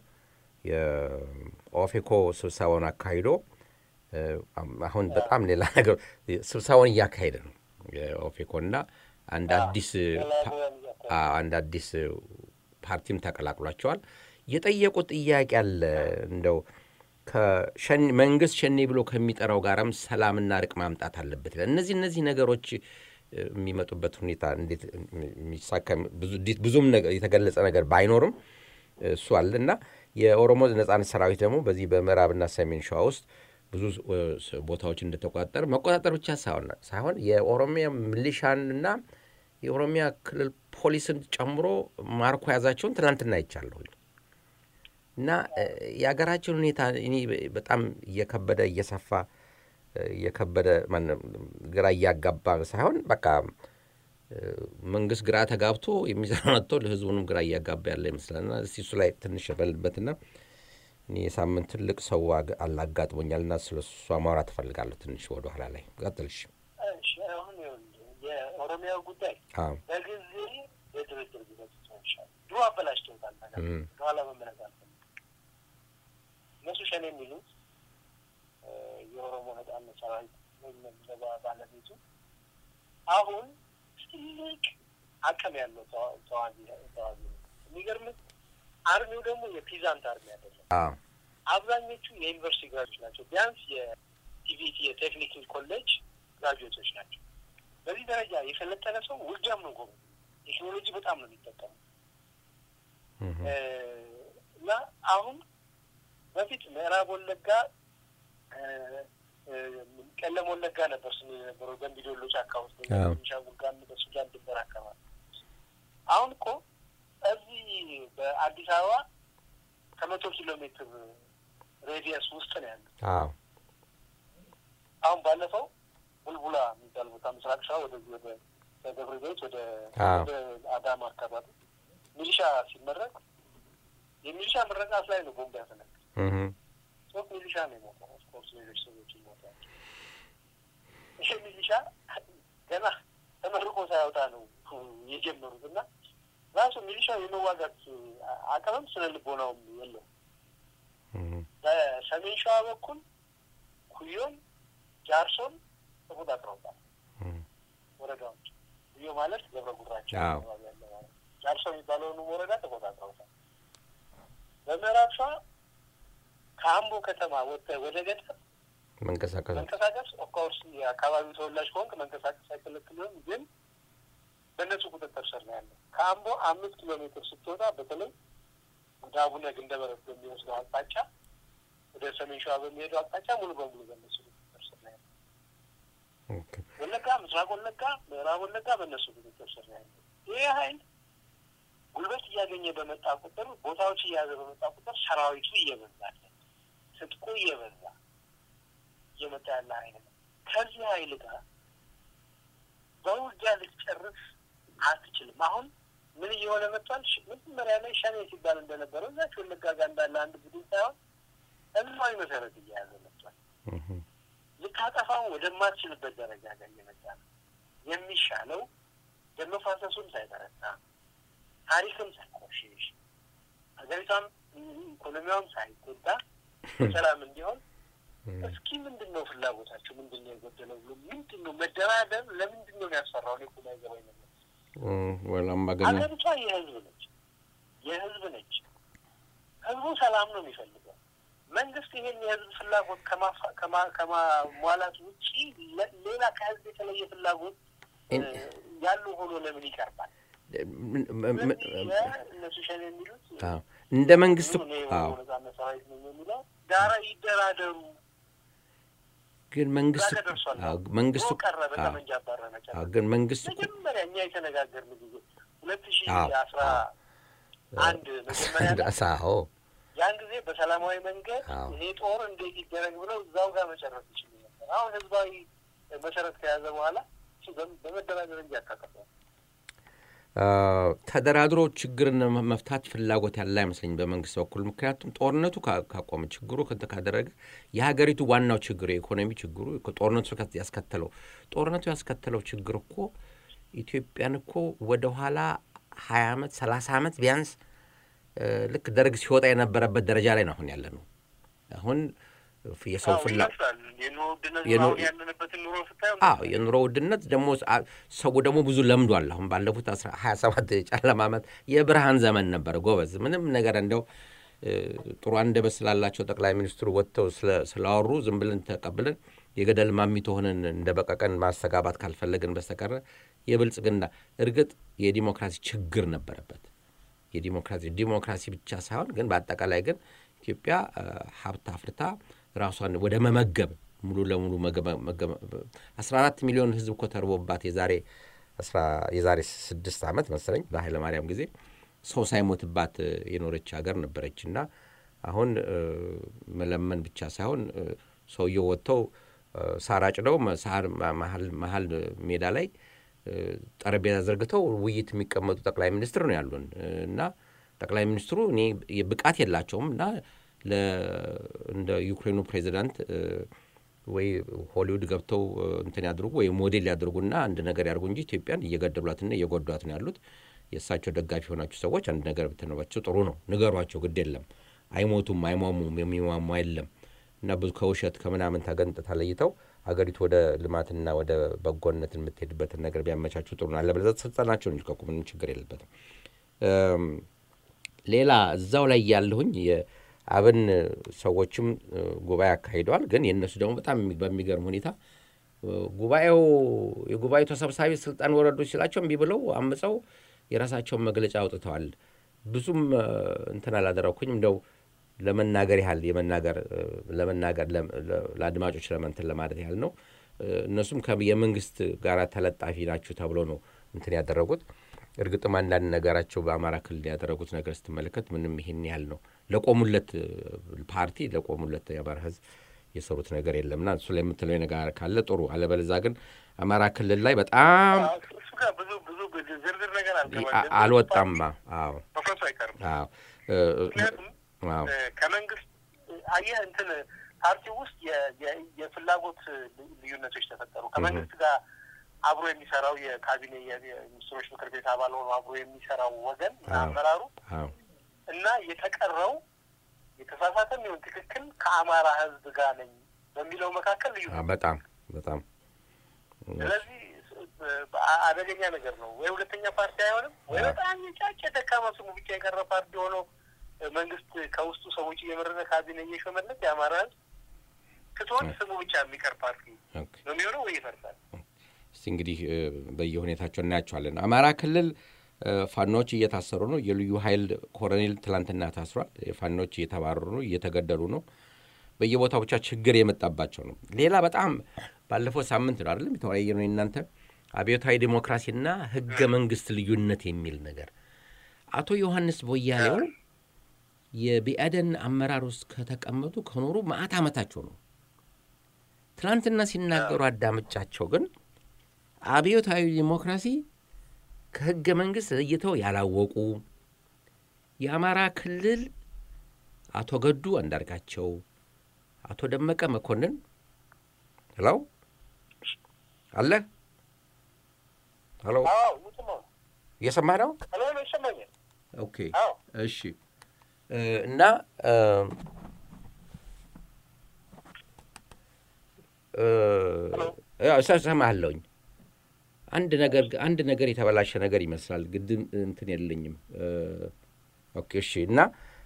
የኦፌኮ ስብሰባውን አካሂዶ አሁን በጣም ሌላ ነገር ስብሰባውን እያካሄደ ነው የኦፌኮ እና አንድ አዲስ አንድ አዲስ ፓርቲም ተቀላቅሏቸዋል። የጠየቁት ጥያቄ አለ እንደው መንግስት ሸኔ ብሎ ከሚጠራው ጋርም ሰላምና እርቅ ማምጣት አለበት ይላል። እነዚህ እነዚህ ነገሮች የሚመጡበት ሁኔታ እንዴት የሚሳካ ብዙም የተገለጸ ነገር ባይኖርም እሱ አለ እና የኦሮሞ ነጻነት ሰራዊት ደግሞ በዚህ በምዕራብና ሰሜን ሸዋ ውስጥ ብዙ ቦታዎች እንደተቆጣጠረ መቆጣጠር ብቻ ሳይሆን የኦሮሚያ ሚሊሻንና የኦሮሚያ ክልል ፖሊስን ጨምሮ ማርኮ ያዛቸውን ትናንትና አይቻለሁ እና የሀገራችን ሁኔታ እኔ በጣም እየከበደ እየሰፋ እየከበደ ግራ እያጋባ ሳይሆን በቃ መንግስት ግራ ተጋብቶ የሚሰራ መጥቶ ለህዝቡንም ግራ እያጋባ ያለ ይመስላልና እስቲ እሱ ላይ ትንሽ በልበትና እኔ የሳምንት ትልቅ ሰው አላጋጥሞኛል እና ስለ እሷ ማውራት እፈልጋለሁ ትንሽ ወደ ኋላ ላይ ቀጥልሽ። አሁን የኦሮሚያው ጉዳይ በጊዜ የድርድር ጊዜ ይሻል ድሮ አበላሽተውታል። ነገር በኋላ መመለስ አልፈልግም። እነሱ ሸኔ የሚሉት የኦሮሞ ነጻነት ሰራዊት ወይም ባለቤቱ አሁን ትልቅ አቅም ያለው ተዋጊ ተዋጊ ነው። የሚገርምህ አርሚው ደግሞ የፒዛንት አርሚ አይደለም። አብዛኞቹ የዩኒቨርሲቲ ግራጆች ናቸው። ቢያንስ የቲቪቲ የቴክኒክ ኮሌጅ ግራጁዌቶች ናቸው። በዚህ ደረጃ የሰለጠነ ሰው ውጊያም ነው ጎበዝ። ቴክኖሎጂ በጣም ነው የሚጠቀሙ እና አሁን በፊት ምዕራብ ወለጋ ቀለም ወለጋ ነበር ስም የነበረው ገንቢዶሎ ጫካ ውስጥ ቤኒሻንጉል ጋር በሱዳን ድንበር አካባቢ። አሁን እኮ እዚህ በአዲስ አበባ ከመቶ ኪሎ ሜትር ሬዲየስ ውስጥ ነው ያለው። አሁን ባለፈው ቡልቡላ የሚባል ቦታ ምስራቅ ሸዋ ወደዚህ ወደ ደብረ ዘይት ወደ አዳማ አካባቢ ሚሊሻ ሲመረቅ የሚሊሻ ምረቃት ላይ ነው ቦምብ ያፈነቅ ሶስት ሚሊሻ ነው የሞተው። ኦፍኮርስ ሌሎች ሰዎች ይሞታል። ይሄ ሚሊሻ ገና ተመርቆ ሳያወጣ ነው የጀመሩት እና ራሱ ሚሊሻው የመዋጋት አቅምም ስነ ልቦናውም የለው። በሰሜን ሸዋ በኩል ኩዮን፣ ጃርሶን ተቆጣጥረውታል ወረዳዎች። ኩዮ ማለት ገብረ ጉራቸው አካባቢ ያለ ማለት ጃርሶ የሚባለውንም ወረዳ ተቆጣጥረውታል። በምዕራብ ሸዋ ከአምቦ ከተማ ወጥተህ ወደ ገጠር መንቀሳቀስ መንቀሳቀስ ኦፍኮርስ የአካባቢው ተወላጅ ከሆንክ መንቀሳቀስ አይከለክልም፣ ግን በእነሱ ቁጥጥር ስር ነው ያለው። ከአምቦ አምስት ኪሎ ሜትር ስትወጣ በተለይ ወደ አቡነ ግንደበረት በሚወስደው አቅጣጫ ወደ ሰሜን ሸዋ በሚሄደው አቅጣጫ ሙሉ በሙሉ በእነሱ ቁጥጥር ስር ነው ያለው። ወለጋ፣ ምስራቅ ወለጋ፣ ምዕራብ ወለጋ በእነሱ ቁጥጥር ስር ነው ያለው። ይህ ሀይል ጉልበት እያገኘ በመጣ ቁጥር ቦታዎች እየያዘ በመጣ ቁጥር ሰራዊቱ እየበዛለ ስጥቁ እየበዛ እየመጣ ያለ ኃይል ነው። ከዚህ ኃይል ጋር በውጊያ ልትጨርስ አትችልም። አሁን ምን እየሆነ መጥቷል? መጀመሪያ ላይ ሸኔ ሲባል እንደነበረው እዛች ወለጋ ጋር እንዳለ አንድ ቡድን ሳይሆን ህዝባዊ መሰረት እየያዘ መጥቷል። ልታጠፋው ወደማትችልበት ደረጃ ጋር እየመጣ ነው። የሚሻለው ደም መፋሰሱም ሳይበረታ ታሪክም ሳይቆሽሽ ሀገሪቷም ኢኮኖሚዋም ሳይጎዳ ሰላም እንዲሆን እስኪ ምንድን ነው ፍላጎታቸው? ምንድን ነው የጎደለው ብሎ ምንድን ነው መደራደር? ለምንድን ነው የሚያስፈራው? እኔ እኮ የማይገባኝ ነገር ሀገሪቷ የህዝብ ነች፣ የህዝብ ነች። ህዝቡ ሰላም ነው የሚፈልገው። መንግስት ይሄን የህዝብ ፍላጎት ከማሟላት ውጪ ሌላ ከህዝብ የተለየ ፍላጎት ያሉ ሆኖ ለምን ይቀርባል? እነሱ ሸኔ የሚሉት እንደ መንግስት ነጻነት ሰራዊት ነው የሚለው ዳራ ይደራደሩ ግን መንግስት መንግስቱ ቀረ በጠመንጃ አባረረ ግን መንግስት መጀመሪያ እኛ የተነጋገርን ጊዜ ሁለት ሺ አስራ አንድ መጀመሪያ ያን ጊዜ በሰላማዊ መንገድ ይሄ ጦር እንዴት ይደረግ ብለው እዛው ጋር መጨረስ ይችሉ ነበር። አሁን ህዝባዊ መሰረት ከያዘ በኋላ በመደራደር እንጂ ያካቀፈዋል። ተደራድሮ ችግርን መፍታት ፍላጎት ያለ አይመስለኝ በመንግስት በኩል። ምክንያቱም ጦርነቱ ካቆመ ችግሩ ካደረገ የሀገሪቱ ዋናው ችግር የኢኮኖሚ ችግሩ ጦርነቱ ያስከተለው ጦርነቱ ያስከተለው ችግር እኮ ኢትዮጵያን እኮ ወደኋላ ሀያ ዓመት ሰላሳ ዓመት ቢያንስ ልክ ደርግ ሲወጣ የነበረበት ደረጃ ላይ ነው አሁን ያለ ነው። አሁን የሰው ፍላ የኑሮ ውድነት ደግሞ ሰው ደግሞ ብዙ ለምዷል። አሁን ባለፉት ሀያ ሰባት ጨለማ ዓመት የብርሃን ዘመን ነበረ ጎበዝ። ምንም ነገር እንደው ጥሩ አንደበት ስላላቸው ጠቅላይ ሚኒስትሩ ወጥተው ስላወሩ ዝም ብለን ተቀብለን የገደል ማሚቶ ሆነን እንደ በቀቀን ማስተጋባት ካልፈለግን በስተቀረ የብልጽግና እርግጥ የዲሞክራሲ ችግር ነበረበት። የዲሞክራሲ ዲሞክራሲ ብቻ ሳይሆን ግን በአጠቃላይ ግን ኢትዮጵያ ሀብት አፍርታ ራሷን ወደ መመገብ ሙሉ ለሙሉ አስራ አራት ሚሊዮን ህዝብ እኮ ተርቦባት የዛሬ የዛሬ ስድስት ዓመት መሰለኝ በኃይለ ማርያም ጊዜ ሰው ሳይሞትባት የኖረች ሀገር ነበረች እና አሁን መለመን ብቻ ሳይሆን ሰውየው ወጥተው ሳር አጭደው መሀል ሜዳ ላይ ጠረጴዛ ዘርግተው ውይይት የሚቀመጡ ጠቅላይ ሚኒስትር ነው ያሉን እና ጠቅላይ ሚኒስትሩ እኔ ብቃት የላቸውም እና እንደ ዩክሬኑ ፕሬዚዳንት ወይ ሆሊውድ ገብተው እንትን ያድርጉ ወይ ሞዴል ያድርጉና አንድ ነገር ያድርጉ እንጂ ኢትዮጵያን እየገደሏትና እየጎዷት ነው ያሉት። የእሳቸው ደጋፊ የሆናችሁ ሰዎች አንድ ነገር ብትነባቸው ጥሩ ነው፣ ንገሯቸው። ግድ የለም አይሞቱም፣ አይሟሙም፣ የሚሟሙ የለም እና ብዙ ከውሸት ከምናምን ተገንጥ ተለይተው ሀገሪቱ ወደ ልማትና ወደ በጎነት የምትሄድበትን ነገር ቢያመቻቹ ጥሩ ነው። አለበለዚያ ስልጣናቸውን ይልቀቁ፣ ምንም ችግር የለበትም። ሌላ እዛው ላይ ያለሁኝ የአብን ሰዎችም ጉባኤ አካሂደዋል። ግን የእነሱ ደግሞ በጣም በሚገርም ሁኔታ ጉባኤው የጉባኤው ተሰብሳቢ ስልጣን ወረዱ ሲላቸው እምቢ ብለው አምፀው የራሳቸውን መግለጫ አውጥተዋል። ብዙም እንትን አላደረኩኝ እንደው ለመናገር ያህል የመናገር ለመናገር ለአድማጮች ለመንትን ለማለት ያህል ነው። እነሱም የመንግስት ጋር ተለጣፊ ናችሁ ተብሎ ነው እንትን ያደረጉት። እርግጥም አንዳንድ ነገራቸው በአማራ ክልል ያደረጉት ነገር ስትመለከት ምንም ይሄን ያህል ነው። ለቆሙለት ፓርቲ ለቆሙለት የአማራ ህዝብ የሰሩት ነገር የለምና እሱ ላይ የምትለው ነገር ካለ ጥሩ። አለበለዛ ግን አማራ ክልል ላይ በጣም ብዙ ብዙ ዝርዝር ነገር አልወጣም። አዎ አዎ ምክንያቱም ከመንግስት አየህ እንትን ፓርቲ ውስጥ የፍላጎት ልዩነቶች ተፈጠሩ። ከመንግስት ጋር አብሮ የሚሰራው የካቢኔ የሚኒስትሮች ምክር ቤት አባል ሆኖ አብሮ የሚሰራው ወገን አመራሩ እና የተቀረው የተሳሳተም ይሁን ትክክል ከአማራ ህዝብ ጋር ነኝ በሚለው መካከል ልዩ በጣም በጣም ስለዚህ አደገኛ ነገር ነው። ወይ ሁለተኛ ፓርቲ አይሆንም፣ ወይ በጣም የጫጭ ደካማ ስሙ ብቻ የቀረ ፓርቲ ሆኖ መንግስት ከውስጡ ሰዎች እየመረጠ ካቢኔ እየሾመለት የአማራ ህዝብ ትቶት ስሙ ብቻ የሚቀር ፓርቲ ነው የሚሆነው ወይ ይፈርሳል። እስቲ እንግዲህ በየሁኔታቸው እናያቸዋለን። አማራ ክልል ፋኖዎች እየታሰሩ ነው። የልዩ ኃይል ኮሎኔል ትላንትና ታስሯል። ፋኖዎች እየተባረሩ ነው፣ እየተገደሉ ነው። በየቦታው ብቻ ችግር የመጣባቸው ነው። ሌላ በጣም ባለፈው ሳምንት ነው አይደለም የተወያየ ነው እናንተ አብዮታዊ ዲሞክራሲና ህገ መንግስት ልዩነት የሚል ነገር አቶ ዮሐንስ ቦያሌው የብአዴን አመራር ውስጥ ከተቀመጡ ከኖሩ መዓት ዓመታቸው ነው። ትናንትና ሲናገሩ አዳምጫቸው ግን አብዮታዊ ዲሞክራሲ ከህገ መንግሥት ለይተው ያላወቁ የአማራ ክልል አቶ ገዱ አንዳርጋቸው፣ አቶ ደመቀ መኮንን ሄሎ አለ ሄሎ እየሰማህ ነው? ኦኬ እሺ። እና እሰማለሁኝ አንድ ነገር አንድ ነገር የተበላሸ ነገር ይመስላል። ግድም እንትን የለኝም። ኦኬ እሺ። እና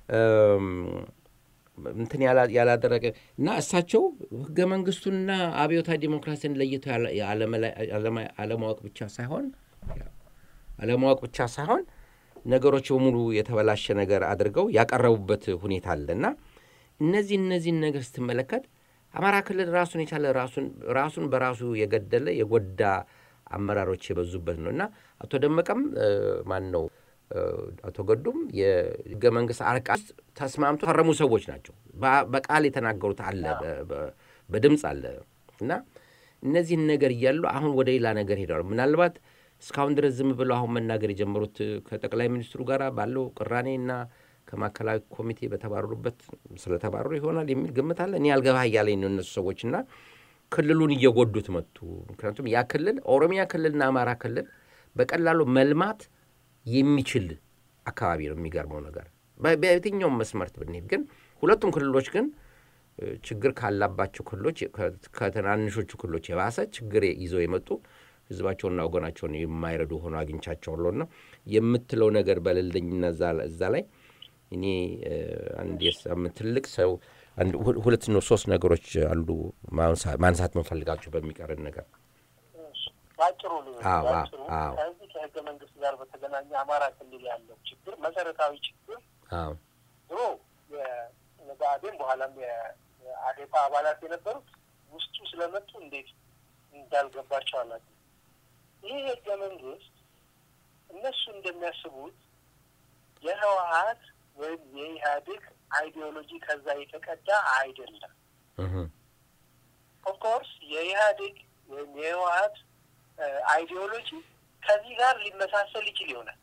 እንትን ያላደረገ እና እሳቸው ህገ መንግስቱንና አብዮታዊ ዲሞክራሲን ለይተው አለማወቅ ብቻ ሳይሆን አለማወቅ ብቻ ሳይሆን ነገሮች በሙሉ የተበላሸ ነገር አድርገው ያቀረቡበት ሁኔታ አለ እና እነዚህ እነዚህን ነገር ስትመለከት አማራ ክልል ራሱን የቻለ ራሱን በራሱ የገደለ የጎዳ አመራሮች የበዙበት ነው እና አቶ ደመቀም ማን ነው አቶ ገዱም የህገ መንግስት አርቃስ ተስማምቶ ፈረሙ ሰዎች ናቸው። በቃል የተናገሩት አለ፣ በድምፅ አለ እና እነዚህን ነገር እያሉ አሁን ወደ ሌላ ነገር ሄደዋል። ምናልባት እስካሁን ድረስ ዝም ብለው አሁን መናገር የጀመሩት ከጠቅላይ ሚኒስትሩ ጋር ባለው ቅራኔ እና ከማዕከላዊ ኮሚቴ በተባረሩበት ስለተባረሩ ይሆናል የሚል ግምት አለ። እኔ አልገባህ እያለኝ ነው እነሱ ሰዎች እና ክልሉን እየጎዱት መጡ። ምክንያቱም ያ ክልል ኦሮሚያ ክልልና አማራ ክልል በቀላሉ መልማት የሚችል አካባቢ ነው። የሚገርመው ነገር በየትኛውም መስመርት ብንሄድ ግን ሁለቱም ክልሎች ግን ችግር ካላባቸው ክልሎች ከትናንሾቹ ክልሎች የባሰ ችግር ይዘው የመጡ ህዝባቸውንና ወገናቸውን የማይረዱ ሆኖ አግኝቻቸዋለሁና የምትለው ነገር በሌለኝና እዛ ላይ እኔ አንድ ትልቅ ሰው ሁለት ነው ሶስት ነገሮች አሉ ማንሳት የምንፈልጋቸው በሚቀርን ነገር ባጭሩ ባጭሩ ከዚህ ከህገ መንግስት ጋር በተገናኘ አማራ ክልል ያለው ችግር መሰረታዊ ችግር ድሮ የብአዴን በኋላም የአዴፓ አባላት የነበሩት ውስጡ ስለመጡ እንዴት እንዳልገባቸው አላውቅም። ይህ ህገ መንግስት እነሱ እንደሚያስቡት የህወሀት ወይም የኢህአዴግ አይዲዮሎጂ ከዛ የተቀዳ አይደለም። ኦፍኮርስ የኢህአዴግ ወይም የህወሀት አይዲዮሎጂ ከዚህ ጋር ሊመሳሰል ይችል ይሆናል፣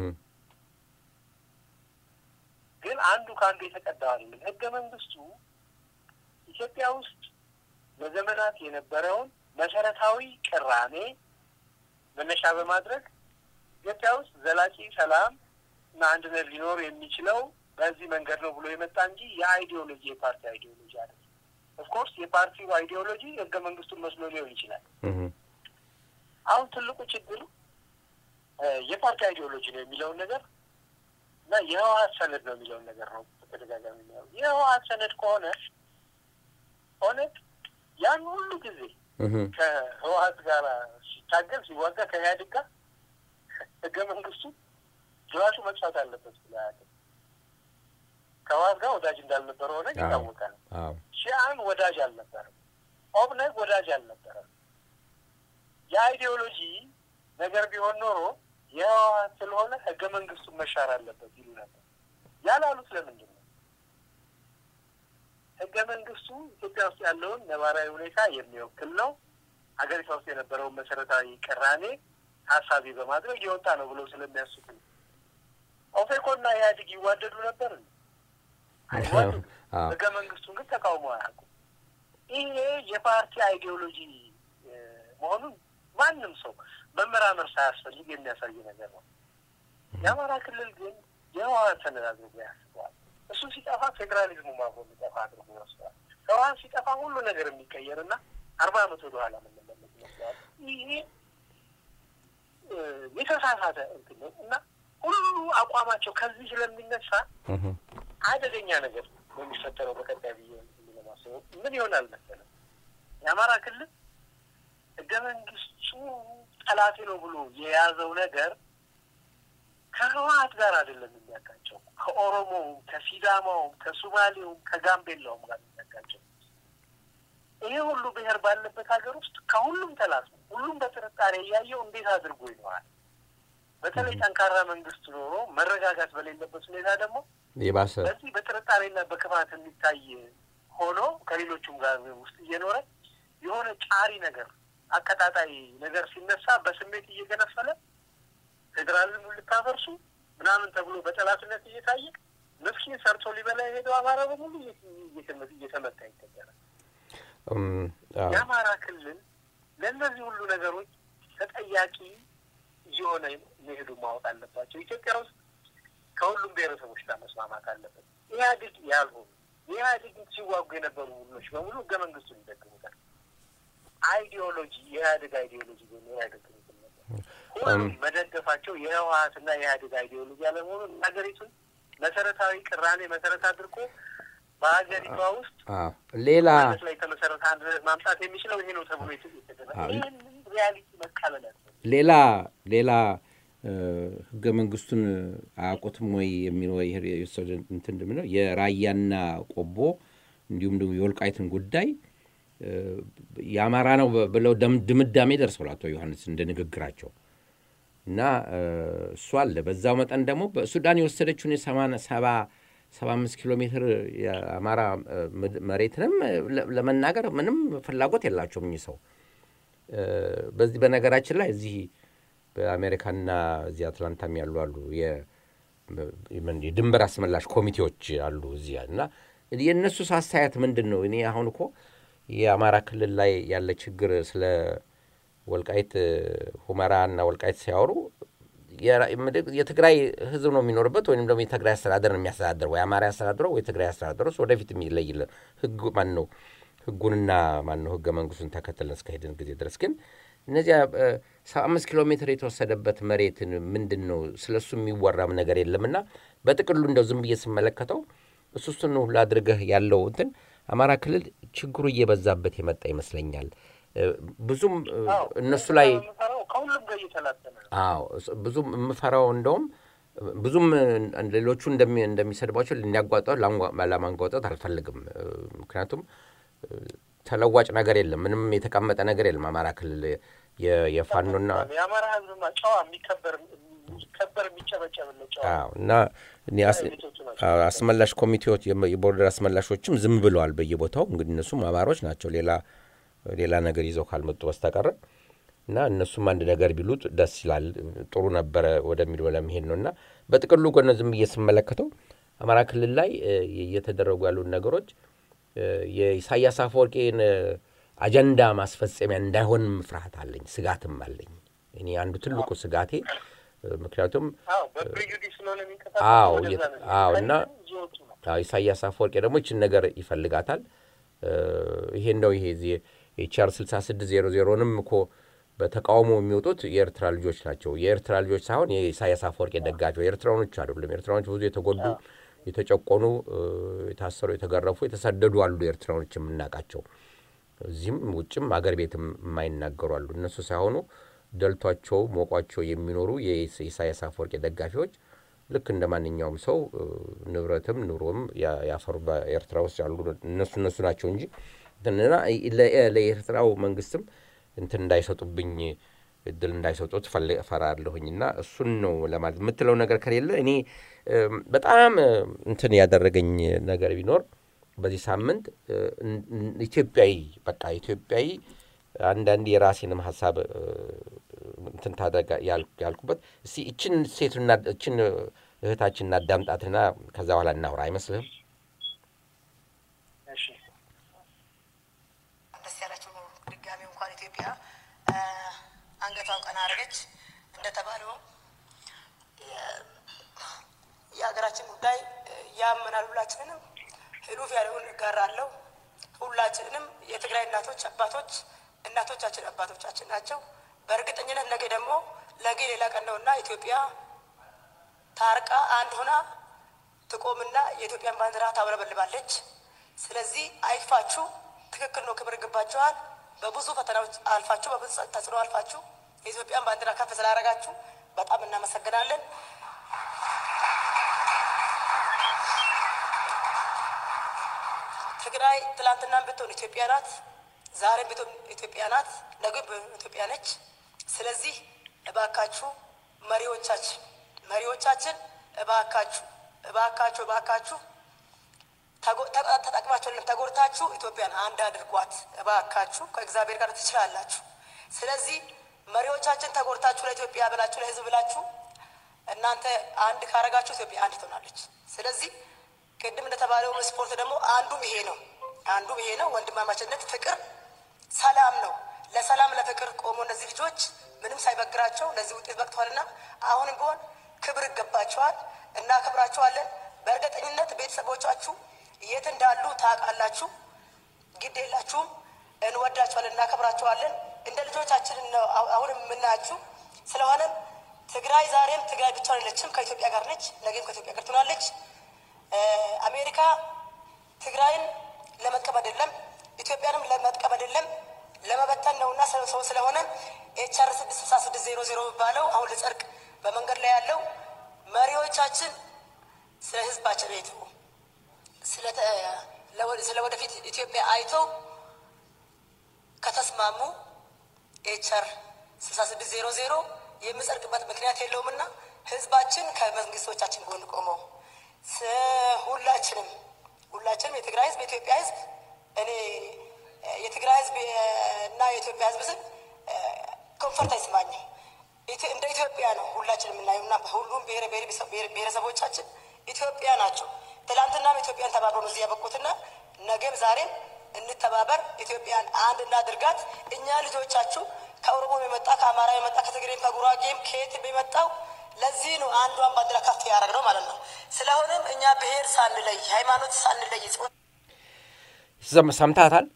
ግን አንዱ ከአንዱ የተቀዳው አይደለም። ህገ መንግስቱ ኢትዮጵያ ውስጥ ለዘመናት የነበረውን መሰረታዊ ቅራኔ መነሻ በማድረግ ኢትዮጵያ ውስጥ ዘላቂ ሰላም እና አንድነት ሊኖር የሚችለው በዚህ መንገድ ነው ብሎ የመጣ እንጂ የአይዲዮሎጂ የፓርቲ አይዲዮሎጂ አይደለም። ኦፍኮርስ የፓርቲው አይዲዮሎጂ ህገ መንግስቱን መስሎ ሊሆን ይችላል። አሁን ትልቁ ችግር የፓርቲ አይዲዮሎጂ ነው የሚለውን ነገር እና የህወሀት ሰነድ ነው የሚለውን ነገር ነው በተደጋጋሚ የሚያው የህወሀት ሰነድ ከሆነ ኦነግ ያን ሁሉ ጊዜ ከህወሀት ጋር ሲታገል ሲዋጋ ከኢህአዴግ ጋር ህገ መንግስቱ ጅራሹ መጥፋት አለበት ብሎ አያውቅም። ከህወሀት ጋር ወዳጅ እንዳልነበረ ኦነግ የታወቀ ነው። ሺአን ወዳጅ አልነበረም። ኦብነግ ወዳጅ አልነበረም። የአይዲዮሎጂ ነገር ቢሆን ኖሮ የህወሀት ስለሆነ ህገ መንግስቱን መሻር አለበት ይሉ ነበር። ያላሉት ለምንድን ነው? ህገ መንግስቱ ኢትዮጵያ ውስጥ ያለውን ነባራዊ ሁኔታ የሚወክል ነው። ሀገሪቷ ውስጥ የነበረውን መሰረታዊ ቅራኔ ታሳቢ በማድረግ የወጣ ነው ብለው ስለሚያስቡ ነው። ኦፌኮና ኢህአዴግ ይዋደዱ ነበር አይዋደዱ። ህገ መንግስቱን ግን ተቃውሞ አያውቁም። ይሄ የፓርቲ አይዲዮሎጂ መሆኑን ማንም ሰው መመራመር ሳያስፈልግ የሚያሳይ ነገር ነው። የአማራ ክልል ግን የህወሀት ሰነድ አድርጎ ያስበዋል። እሱ ሲጠፋ ፌዴራሊዝሙ አብሮ የሚጠፋ አድርጎ ይወስደዋል። ህወሀት ሲጠፋ ሁሉ ነገር የሚቀየር እና አርባ አመት ወደ ኋላ የምንመለስ ይመስለዋል። ይሄ የተሳሳተ እንትን ነው እና ሁሉ አቋማቸው ከዚህ ስለሚነሳ አደገኛ ነገር ነው የሚፈጠረው በቀጣይ ብዬ ለማስበው ምን ይሆናል መሰለህ የአማራ ክልል ህገ መንግስቱ ጠላቴ ነው ብሎ የያዘው ነገር ከህወሀት ጋር አይደለም የሚያጋጨው፣ ከኦሮሞውም፣ ከሲዳማውም፣ ከሱማሌውም፣ ከጋምቤላውም ጋር የሚያጋጨው። ይሄ ሁሉ ብሔር ባለበት ሀገር ውስጥ ከሁሉም ተላስሞ ሁሉም በጥርጣሬ እያየው እንዴት አድርጎ ይኖራል? በተለይ ጠንካራ መንግስት ኖሮ መረጋጋት በሌለበት ሁኔታ ደግሞ የባሰ በዚህ በጥርጣሬና በክፋት የሚታይ ሆኖ ከሌሎቹም ጋር ውስጥ እየኖረ የሆነ ጫሪ ነገር አቀጣጣይ ነገር ሲነሳ በስሜት እየገነፈለ ፌዴራሊዝሙ ልታፈርሱ ምናምን ተብሎ በጠላትነት እየታየ ምስኪን ሰርቶ ሊበላ የሄደው አማራ በሙሉ እየተመታ ይገኛል። የአማራ ክልል ለእነዚህ ሁሉ ነገሮች ተጠያቂ እየሆነ መሄዱ ማወቅ አለባቸው። ኢትዮጵያ ውስጥ ከሁሉም ብሔረሰቦች ጋር መስማማት አለበት። ኢህአዴግ ያልሆኑ የኢህአዴግ ሲዋጉ የነበሩ ቡድኖች በሙሉ ህገ መንግስቱን ይደግሙታል። አይዲዮሎጂ የኢህአዴግ አይዲዮሎጂ ወይም የኢህአዴግ ሁሉም መደገፋቸው የህወሀትና የኢህአዴግ አይዲዮሎጂ አለመሆኑን ሀገሪቱን መሰረታዊ ቅራኔ መሰረት አድርጎ በሀገሪቷ ውስጥ ሌላ ላይ የተመሰረተ አንድነት ማምጣት የሚችለው ይሄ ነው ተብሎ የተደረገ ይህን ሪያሊቲ መቀበል ሌላ ሌላ ህገ መንግስቱን አያውቁትም ወይ የሚለው የወሰደ እንትን ነው የራያና ቆቦ እንዲሁም ደግሞ የወልቃይትን ጉዳይ የአማራ ነው ብለው ድምዳሜ ደርሰዋል አቶ ዮሐንስ እንደ ንግግራቸው እና እሱ አለ። በዛው መጠን ደግሞ በሱዳን የወሰደችውን የሰባ ሰባ አምስት ኪሎ ሜትር የአማራ መሬትንም ለመናገር ምንም ፍላጎት የላቸውም እኚህ ሰው። በዚህ በነገራችን ላይ እዚህ በአሜሪካና እዚህ አትላንታም ያሉ አሉ የድንበር አስመላሽ ኮሚቴዎች አሉ እዚያ እና የእነሱ አስተያየት ምንድን ነው? እኔ አሁን እኮ የአማራ ክልል ላይ ያለ ችግር ስለ ወልቃይት ሁመራ እና ወልቃይት ሲያወሩ የትግራይ ህዝብ ነው የሚኖርበት ወይም ደግሞ የትግራይ አስተዳደር ነው የሚያስተዳድረው ወይ አማራ ያስተዳድረው ወይ ትግራይ ያስተዳድረው እሱ ወደፊት የሚለይልን ህግ ማን ነው ህጉንና ማን ነው ህገ መንግስቱን ተከትለን እስከሄድን ጊዜ ድረስ ግን እነዚያ ሰባ አምስት ኪሎ ሜትር የተወሰደበት መሬትን ምንድን ነው ስለ እሱ የሚወራም ነገር የለምና በጥቅሉ እንደው ዝም ብዬ ስመለከተው እሱ እሱን ሁሉ አድርገህ ያለው እንትን አማራ ክልል ችግሩ እየበዛበት የመጣ ይመስለኛል። ብዙም እነሱ ላይ ከሁሉም ጋር እየተላተነ አዎ ብዙም የምፈራው እንደውም ብዙም ሌሎቹ እንደሚሰድቧቸው ሊያጓጠው ለማንጓጠት አልፈልግም። ምክንያቱም ተለዋጭ ነገር የለም፣ ምንም የተቀመጠ ነገር የለም። አማራ ክልል የፋኖና የአማራ ህዝብማ ጨዋ የሚከበር የሚከበር የሚጨበጨብለት ጨዋ እና አስመላሽ ኮሚቴዎች የቦርደር አስመላሾችም ዝም ብለዋል በየቦታው እንግዲህ እነሱም አማሮች ናቸው ሌላ ሌላ ነገር ይዘው ካልመጡ በስተቀረ እና እነሱም አንድ ነገር ቢሉት ደስ ይላል ጥሩ ነበረ ወደሚለው ለመሄድ ነው እና በጥቅሉ ጎነ ዝም ብዬ ስመለከተው አማራ ክልል ላይ እየተደረጉ ያሉት ነገሮች የኢሳያስ አፈወርቄን አጀንዳ ማስፈጸሚያ እንዳይሆንም ፍርሃት አለኝ፣ ስጋትም አለኝ። እኔ አንዱ ትልቁ ስጋቴ ምክንያቱም አዎ አዎ እና ኢሳያስ አፈወርቄ ደግሞ ይችን ነገር ይፈልጋታል። ይሄ እንደው ይሄ የቻር 6600ንም እኮ በተቃውሞ የሚወጡት የኤርትራ ልጆች ናቸው። የኤርትራ ልጆች ሳይሆን የኢሳያስ አፈወርቄ ደጋፊ ኤርትራኖች አይደሉም። ኤርትራኖች ብዙ የተጎዱ የተጨቆኑ፣ የታሰሩ፣ የተገረፉ፣ የተሰደዱ አሉ። ኤርትራኖች የምናውቃቸው እዚህም ውጭም አገር ቤትም የማይናገሩ አሉ። እነሱ ሳይሆኑ ደልቷቸው ሞቋቸው የሚኖሩ የኢሳያስ አፈወርቄ ደጋፊዎች ልክ እንደ ማንኛውም ሰው ንብረትም ኑሮም ያፈሩ በኤርትራ ውስጥ ያሉ እነሱ እነሱ ናቸው እንጂ ለኤርትራው መንግስትም እንትን እንዳይሰጡብኝ እድል እንዳይሰጡት ፈራለሁኝ እና እሱን ነው ለማለት የምትለው ነገር ከሌለ እኔ በጣም እንትን ያደረገኝ ነገር ቢኖር በዚህ ሳምንት ኢትዮጵያዊ በቃ ኢትዮጵያዊ አንዳንድ የራሴንም ሀሳብ እንትን ታደርጋ ያልኩበት እስቲ እችን ሴትና እችን እህታችን እናዳምጣትና ከዛ በኋላ እናውራ አይመስልህም? ደስ ያላቸው ድጋሚ እንኳን ኢትዮጵያ አንገቷን ቀና አድርገች። እንደተባለው የሀገራችን ጉዳይ ያመናል። ሁላችንንም ህሉፍ ያለውን እጋራለሁ። ሁላችንንም የትግራይ እናቶች አባቶች እናቶቻችን አባቶቻችን ናቸው። በእርግጠኝነት ነገ ደግሞ ነገ ሌላ ቀን ነውና ኢትዮጵያ ታርቃ አንድ ሆና ትቆምና የኢትዮጵያን ባንዲራ ታውለበልባለች። ስለዚህ አይክፋችሁ። ትክክል ነው። ክብር ይገባችኋል። በብዙ ፈተናዎች አልፋችሁ፣ በብዙ ተጽዕኖ አልፋችሁ የኢትዮጵያን ባንዲራ ከፍ ስላደረጋችሁ በጣም እናመሰግናለን። ትግራይ ትላንትናም ብትሆን ኢትዮጵያ ናት፣ ዛሬም ብትሆን ኢትዮጵያ ናት፣ ነገ ኢትዮጵያ ነች። ስለዚህ እባካችሁ መሪዎቻችን መሪዎቻችን እባካችሁ እባካችሁ እባካችሁ ተጎ- ተ- ተጠቅማችሁ አይደለም ተጎድታችሁ ኢትዮጵያን አንድ አድርጓት እባካችሁ ከእግዚአብሔር ጋር ትችላላችሁ። ስለዚህ መሪዎቻችን ተጎድታችሁ ለኢትዮጵያ ብላችሁ ለሕዝብ ብላችሁ እናንተ አንድ ካረጋችሁ ኢትዮጵያ አንድ ትሆናለች። ስለዚህ ቅድም እንደተባለው ስፖርት ደግሞ አንዱም ይሄ ነው አንዱም ይሄ ነው ወንድማማችነት፣ ፍቅር፣ ሰላም ነው። ለሰላም ለፍቅር ቆሞ እነዚህ ልጆች ምንም ሳይበግራቸው ለዚህ ውጤት በቅተዋልና አሁንም ቢሆን ክብር ይገባቸዋል። እናከብራቸዋለን። በእርግጠኝነት ቤተሰቦቻችሁ የት እንዳሉ ታውቃላችሁ። ግድ የላችሁም። እንወዳቸዋለን፣ እናከብራቸዋለን። እንደ ልጆቻችን ነው አሁ- አሁንም የምናያችሁ። ስለሆነም ትግራይ ዛሬም ትግራይ ብቻ አይደለችም፣ ከኢትዮጵያ ጋር ነች። ነገም ከኢትዮጵያ ጋር ትሆናለች። እ፣ አሜሪካ ትግራይን ለመጥቀም አይደለም፣ ኢትዮጵያንም ለመጥቀም አይደለም፣ ለመበተን ነውና ሰው ሰው ስለሆነ ኤችአር ስድስት ስልሳ ስድስት ዜሮ ዜሮ የሚባለው አሁን ልጸድቅ በመንገድ ላይ ያለው መሪዎቻችን ስለ ህዝባችን አይተው ስለ ተ- ለወ- ስለ ወደፊት ኢትዮጵያ አይተው ከተስማሙ ኤችአር ስልሳ ስድስት ዜሮ ዜሮ የሚጸድቅበት ምክንያት የለውምና ህዝባችን ከመንግስቶቻችን ጎን ቆመው ስ- ሁላችንም ሁላችንም የትግራይ ህዝብ የኢትዮጵያ ህዝብ እኔ እ፣ የትግራይ ህዝብ እ፣ እና የኢትዮጵያ ህዝብ ስል ኮንፈርት አይስማኝም። ኢትዮ- እንደ ኢትዮጵያ ነው ሁላችን የምናየው እና ሁሉም ብሔር ብሔር- ብሔር- ብሔረሰቦቻችን ኢትዮጵያ ናቸው። ትላንትናም ኢትዮጵያን ተባብረው ነው እዚህ ያበቁትና ነገም ዛሬም እንተባበር፣ ኢትዮጵያን አንድ እናድርጋት። እኛ ልጆቻችሁ ከኦሮሞም የመጣ ከአማራ የመጣ ከትግሬም ከጉራጌም ከየትም የመጣው ለዚህ ነው አንዷን ባንዲራ ከፍ ያደረግነው ማለት ነው። ስለሆነም እኛ ብሔር ሳንለይ ሃይማኖት ሳንለይ ጾታ ሰም- ሰምታታል?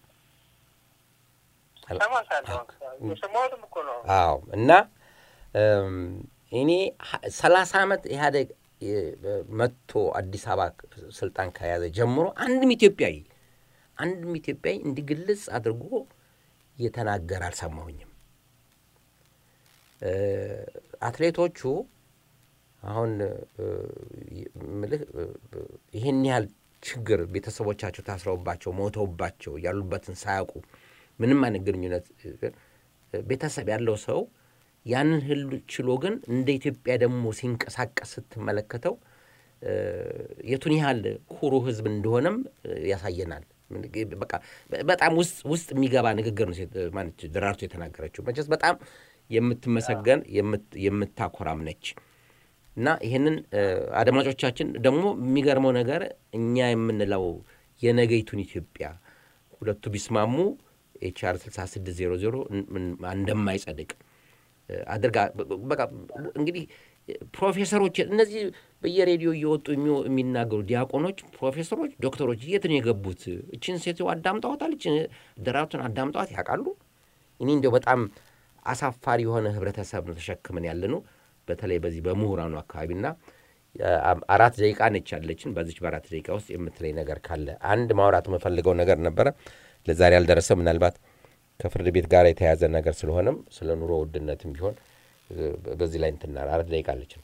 ሰማሳለሁ። የሰማሁትም እኮ ነው። አዎ እና እም፣ እኔ ሀ- ሰላሳ ዓመት ኢህአዴግ እ፣ መጥቶ አዲስ አበባ ስልጣን ከያዘ ጀምሮ አንድም ኢትዮጵያዊ አንድም ኢትዮጵያዊ እንዲግልጽ አድርጎ የተናገረ አልሰማሁኝም። እ፣ አትሌቶቹ አሁን እ፣ ምልህ እ፣ ይህን ያህል ችግር ቤተሰቦቻቸው ታስረውባቸው ሞተውባቸው ያሉበትን ሳያውቁ ምንም አይነት ግንኙነት እ፣ ቤተሰብ ያለው ሰው ያንን ህል ችሎ ግን እንደ ኢትዮጵያ ደግሞ ሲንቀሳቀስ ስትመለከተው እ፣ የቱን ያህል ኩሩ ህዝብ እንደሆነም እ፣ ያሳየናል። በቃ በጣም ውስጥ ውስጥ የሚገባ ንግግር ነው ሴት- ማነች ደራርቱ የተናገረችው። መቼስ በጣም የምትመሰገን የምት- የምታኮራም ነች። እና ይህንን እ፣ አድማጮቻችን ደግሞ የሚገርመው ነገር እኛ የምንለው የነገይቱን ኢትዮጵያ ሁለቱ ቢስማሙ ኤችአር 6600 እንደማይጸድቅ እ፣ አድርጋ በ- በቃ እንግዲህ ፕሮፌሰሮች እነዚህ በየሬዲዮ እየወጡ የሚው- የሚናገሩ ዲያቆኖች፣ ፕሮፌሰሮች፣ ዶክተሮች የት ነው የገቡት? እችን ሴትዮ አዳምጠዋታል? እችን ደራርቱን አዳምጠዋት ያውቃሉ? እኔ እንዲያው በጣም አሳፋሪ የሆነ ህብረተሰብ ነው ተሸክመን ያለ ነው። በተለይ በዚህ በምሁራኑ አካባቢና አ- አራት ደቂቃ ነች ያለችን። በዚች በአራት ደቂቃ ውስጥ የምትለይ ነገር ካለ አንድ ማውራት የምፈልገው ነገር ነበረ፣ ለዛሬ ያልደረሰ ምናልባት ከፍርድ ቤት ጋር የተያያዘ ነገር ስለሆነም ስለ ኑሮ ውድነትም ቢሆን እ፣ በዚህ ላይ እንትና አራት ደቂቃ አለችን።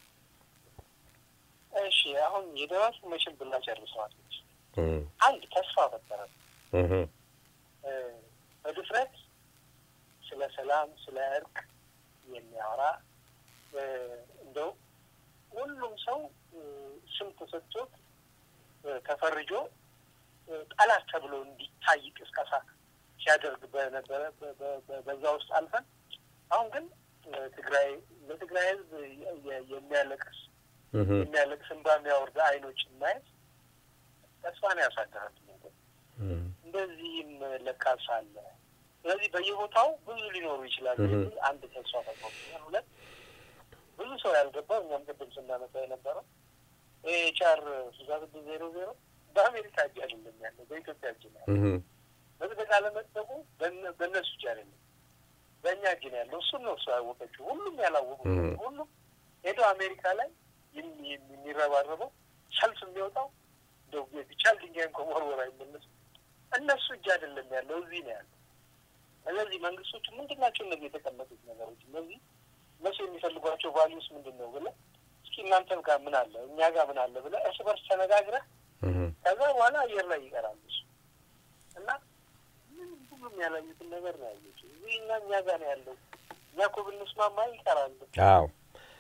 እሺ አሁን የደራሱ መቼም ብላ ጨርሰዋለች። እም፣ አንድ ተስፋ ፈጠረ እህ፣ እ፣ በድፍረት ስለ ሰላም ስለ እርቅ የሚያወራ እ፣ እንደው ሁሉም ሰው እ፣ ስም ተሰጥቶት እ፣ ተፈርጆ እ፣ ጠላት ተብሎ እንዲታይ ቅስቀሳ ሲያደርግ በነበረ በ- በ- በ- በዛ ውስጥ አልፈን አሁን ግን እ፣ ትግራይ ለትግራይ ሕዝብ የ- የ- የሚያለቅስ እህ፣ የሚያለቅስ እንባ የሚያወርድ አይኖችን ማየት ተስፋን ያሳድራል። እም፣ እንደዚህም ለካስ አለ። ስለዚህ በየቦታው ብዙ ሊኖሩ ይችላሉ እህ። የሚል አንድ ተስፋ ተቆርጦኛል። ሁለት ብዙ ሰው ያልገባው እኛም ቅድም ስናነሳ የነበረው ኤችአር ስልሳ ስድስት ዜሮ ዜሮ በአሜሪካ እጅ አይደለም ያለው በኢትዮጵያ እጅ ነው ያለው። እህ፣ መጽደቅ አለመጽደቁ በእነ- በእነሱ እጅ አይደለም በእኛ እጅ ነው ያለው። እሱን ነው እሱ ያወቀችው። ሁሉም ያላወቁ እህ። ሁሉም ሄዶ አሜሪካ ላይ የሚ- የሚ- የሚረባረበው ሰልፍ የሚወጣው እንደው ቢቻል ድንጋይን ከመወርወር አይመለስም። እነሱ እጅ አይደለም ያለው እዚህ ነው ያለው። ስለዚህ መንግስቶቹ ምንድን ናቸው እነዚህ የተቀመጡት ነገሮች? እነዚህ እነሱ የሚፈልጓቸው ቫሊዩስ ምንድን ነው ብለህ እስኪ እናንተም ጋር ምን አለ እኛ ጋር ምን አለ ብለህ እርስ በርስ ተነጋግረህ እህ፣ ከዛ በኋላ አየር ላይ ይቀራል እሱ እና ምን ሁሉም ያላዩትን ነገር ነው ያየችው። እዚህ እና እኛ ጋር ነው ያለው። እኛ እኮ ብንስማማ ይቀራል። አዎ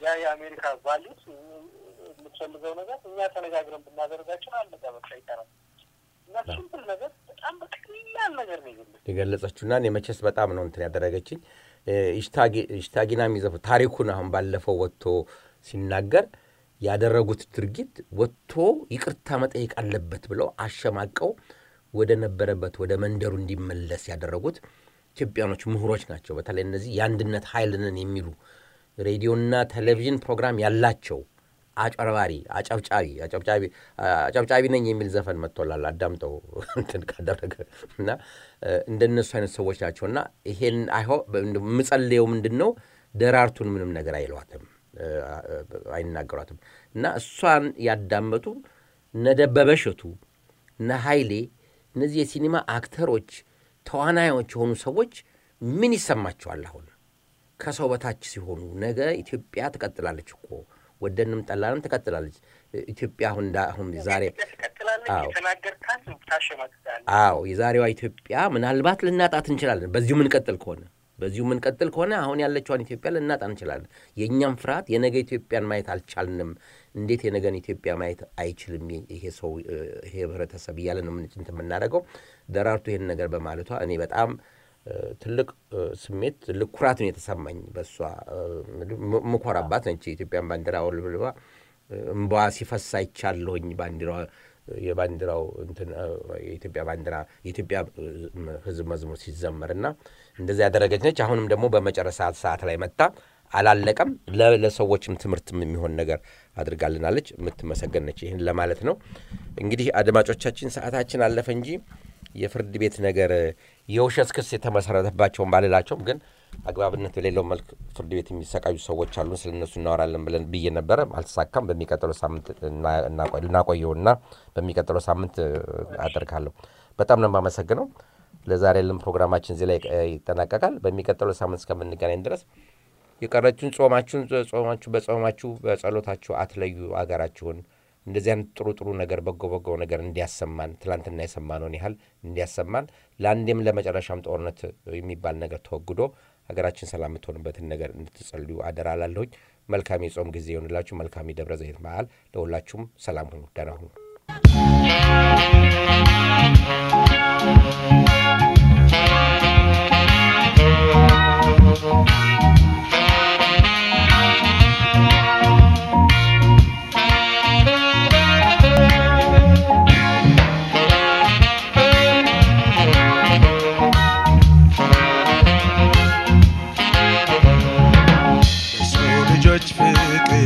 ያ የአሜሪካ ቫሊዩስ የምትፈልገው ነገር እኛ ተነጋግረን ብናደርጋቸው አለቀ በቃ ይቀራል። እና ሲምፕል ነገር በጣም በቀላል ነገር ነው የገለጸው። የገለጸችውና እኔ መቼስ በጣም ነው እንትን ያደረገችኝ ኢሽታጊና የሚዘፉ ታሪኩን አሁን ባለፈው ወጥቶ ሲናገር ያደረጉት ድርጊት ወጥቶ ይቅርታ መጠየቅ አለበት ብለው አሸማቀው ወደ ነበረበት ወደ መንደሩ እንዲመለስ ያደረጉት ኢትዮጵያኖች ምሁሮች ናቸው። በተለይ እነዚህ የአንድነት ኃይል ነን የሚሉ ሬዲዮና ቴሌቪዥን ፕሮግራም ያላቸው አጨርባሪ አጨብጫቢ አጨብጫቢ አጨብጫቢ ነኝ የሚል ዘፈን መጥቶላል። አዳምጠው እንትን ካደረገ እና እንደነሱ አይነት ሰዎች ናቸው እና ይሄን አይሆ የምጸልየው ምንድን ነው ደራርቱን ምንም ነገር አይለዋትም አይናገሯትም እና እሷን ያዳመጡ እነ ደበበ እሸቱ እነ ኃይሌ እነዚህ የሲኒማ አክተሮች ተዋናዮች የሆኑ ሰዎች ምን ይሰማቸዋል? አሁን ከሰው በታች ሲሆኑ ነገ ኢትዮጵያ ትቀጥላለች እኮ ወደንም ጠላንም ትቀጥላለች። ኢትዮጵያ አሁን አሁን ዛሬ አዎ የዛሬዋ ኢትዮጵያ ምናልባት ልናጣት እንችላለን። በዚሁ ምንቀጥል ከሆነ በዚሁ ምንቀጥል ከሆነ አሁን ያለችዋን ኢትዮጵያ ልናጣ እንችላለን። የእኛም ፍርሃት የነገ ኢትዮጵያን ማየት አልቻልንም። እንዴት የነገን ኢትዮጵያ ማየት አይችልም ይሄ ሰው ይሄ ህብረተሰብ እያለ ነው እንትን የምናደርገው። ደራርቱ ይሄን ነገር በማለቷ እኔ በጣም ትልቅ ስሜት ትልቅ ኩራት ነው የተሰማኝ። በእሷ ምኮራባት ነች። የኢትዮጵያን ባንዲራ አውልብልባ እምባ ሲፈሳ አይቻለሁኝ ባንዲራ የባንዲራው የኢትዮጵያ ባንዲራ የኢትዮጵያ ህዝብ መዝሙር ሲዘመር እና እንደዚያ ያደረገች ነች። አሁንም ደግሞ በመጨረሻ ሰዓት ላይ መጣ አላለቀም። ለሰዎችም ትምህርትም የሚሆን ነገር አድርጋልናለች። የምትመሰገን ነች። ይህን ለማለት ነው። እንግዲህ አድማጮቻችን ሰዓታችን አለፈ እንጂ የፍርድ ቤት ነገር የውሸት ክስ የተመሰረተባቸውን ባልላቸውም ግን አግባብነት በሌለው መልክ ፍርድ ቤት የሚሰቃዩ ሰዎች አሉን። ስለ እነሱ እናወራለን ብለን ብዬ ነበረ። አልተሳካም። በሚቀጥለው ሳምንት ልናቆየውና በሚቀጥለው ሳምንት አደርጋለሁ። በጣም ነው የማመሰግነው። ለዛሬ ያለን ፕሮግራማችን እዚህ ላይ ይጠናቀቃል። በሚቀጥለው ሳምንት እስከምንገናኝ ድረስ የቀረችውን ጾማችሁን ጾማችሁ በጾማችሁ በጸሎታችሁ አትለዩ አገራችሁን እንደዚህ አይነት ጥሩ ጥሩ ነገር በጎ በጎ ነገር እንዲያሰማን ትላንትና የሰማነውን ያህል እንዲያሰማን ለአንዴም ለመጨረሻም ጦርነት የሚባል ነገር ተወግዶ ሀገራችን ሰላም የምትሆንበትን ነገር እንድትጸልዩ አደራ ላለሁኝ። መልካም የጾም ጊዜ ይሆንላችሁ። መልካም የደብረ ዘይት በዓል ለሁላችሁም። ሰላም ሁኑ፣ ደህና ሁኑ። ልጆች ፍቅር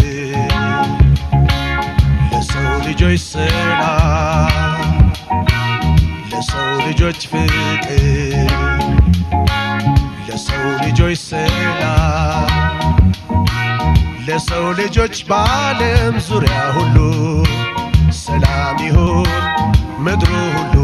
ለሰው ልጆች ሰላም ለሰው ልጆች ፍቅር ለሰው ልጆች ሰላም ለሰው ልጆች በዓለም ዙሪያ ሁሉ ሰላም ይሁን ምድሩ ሁሉ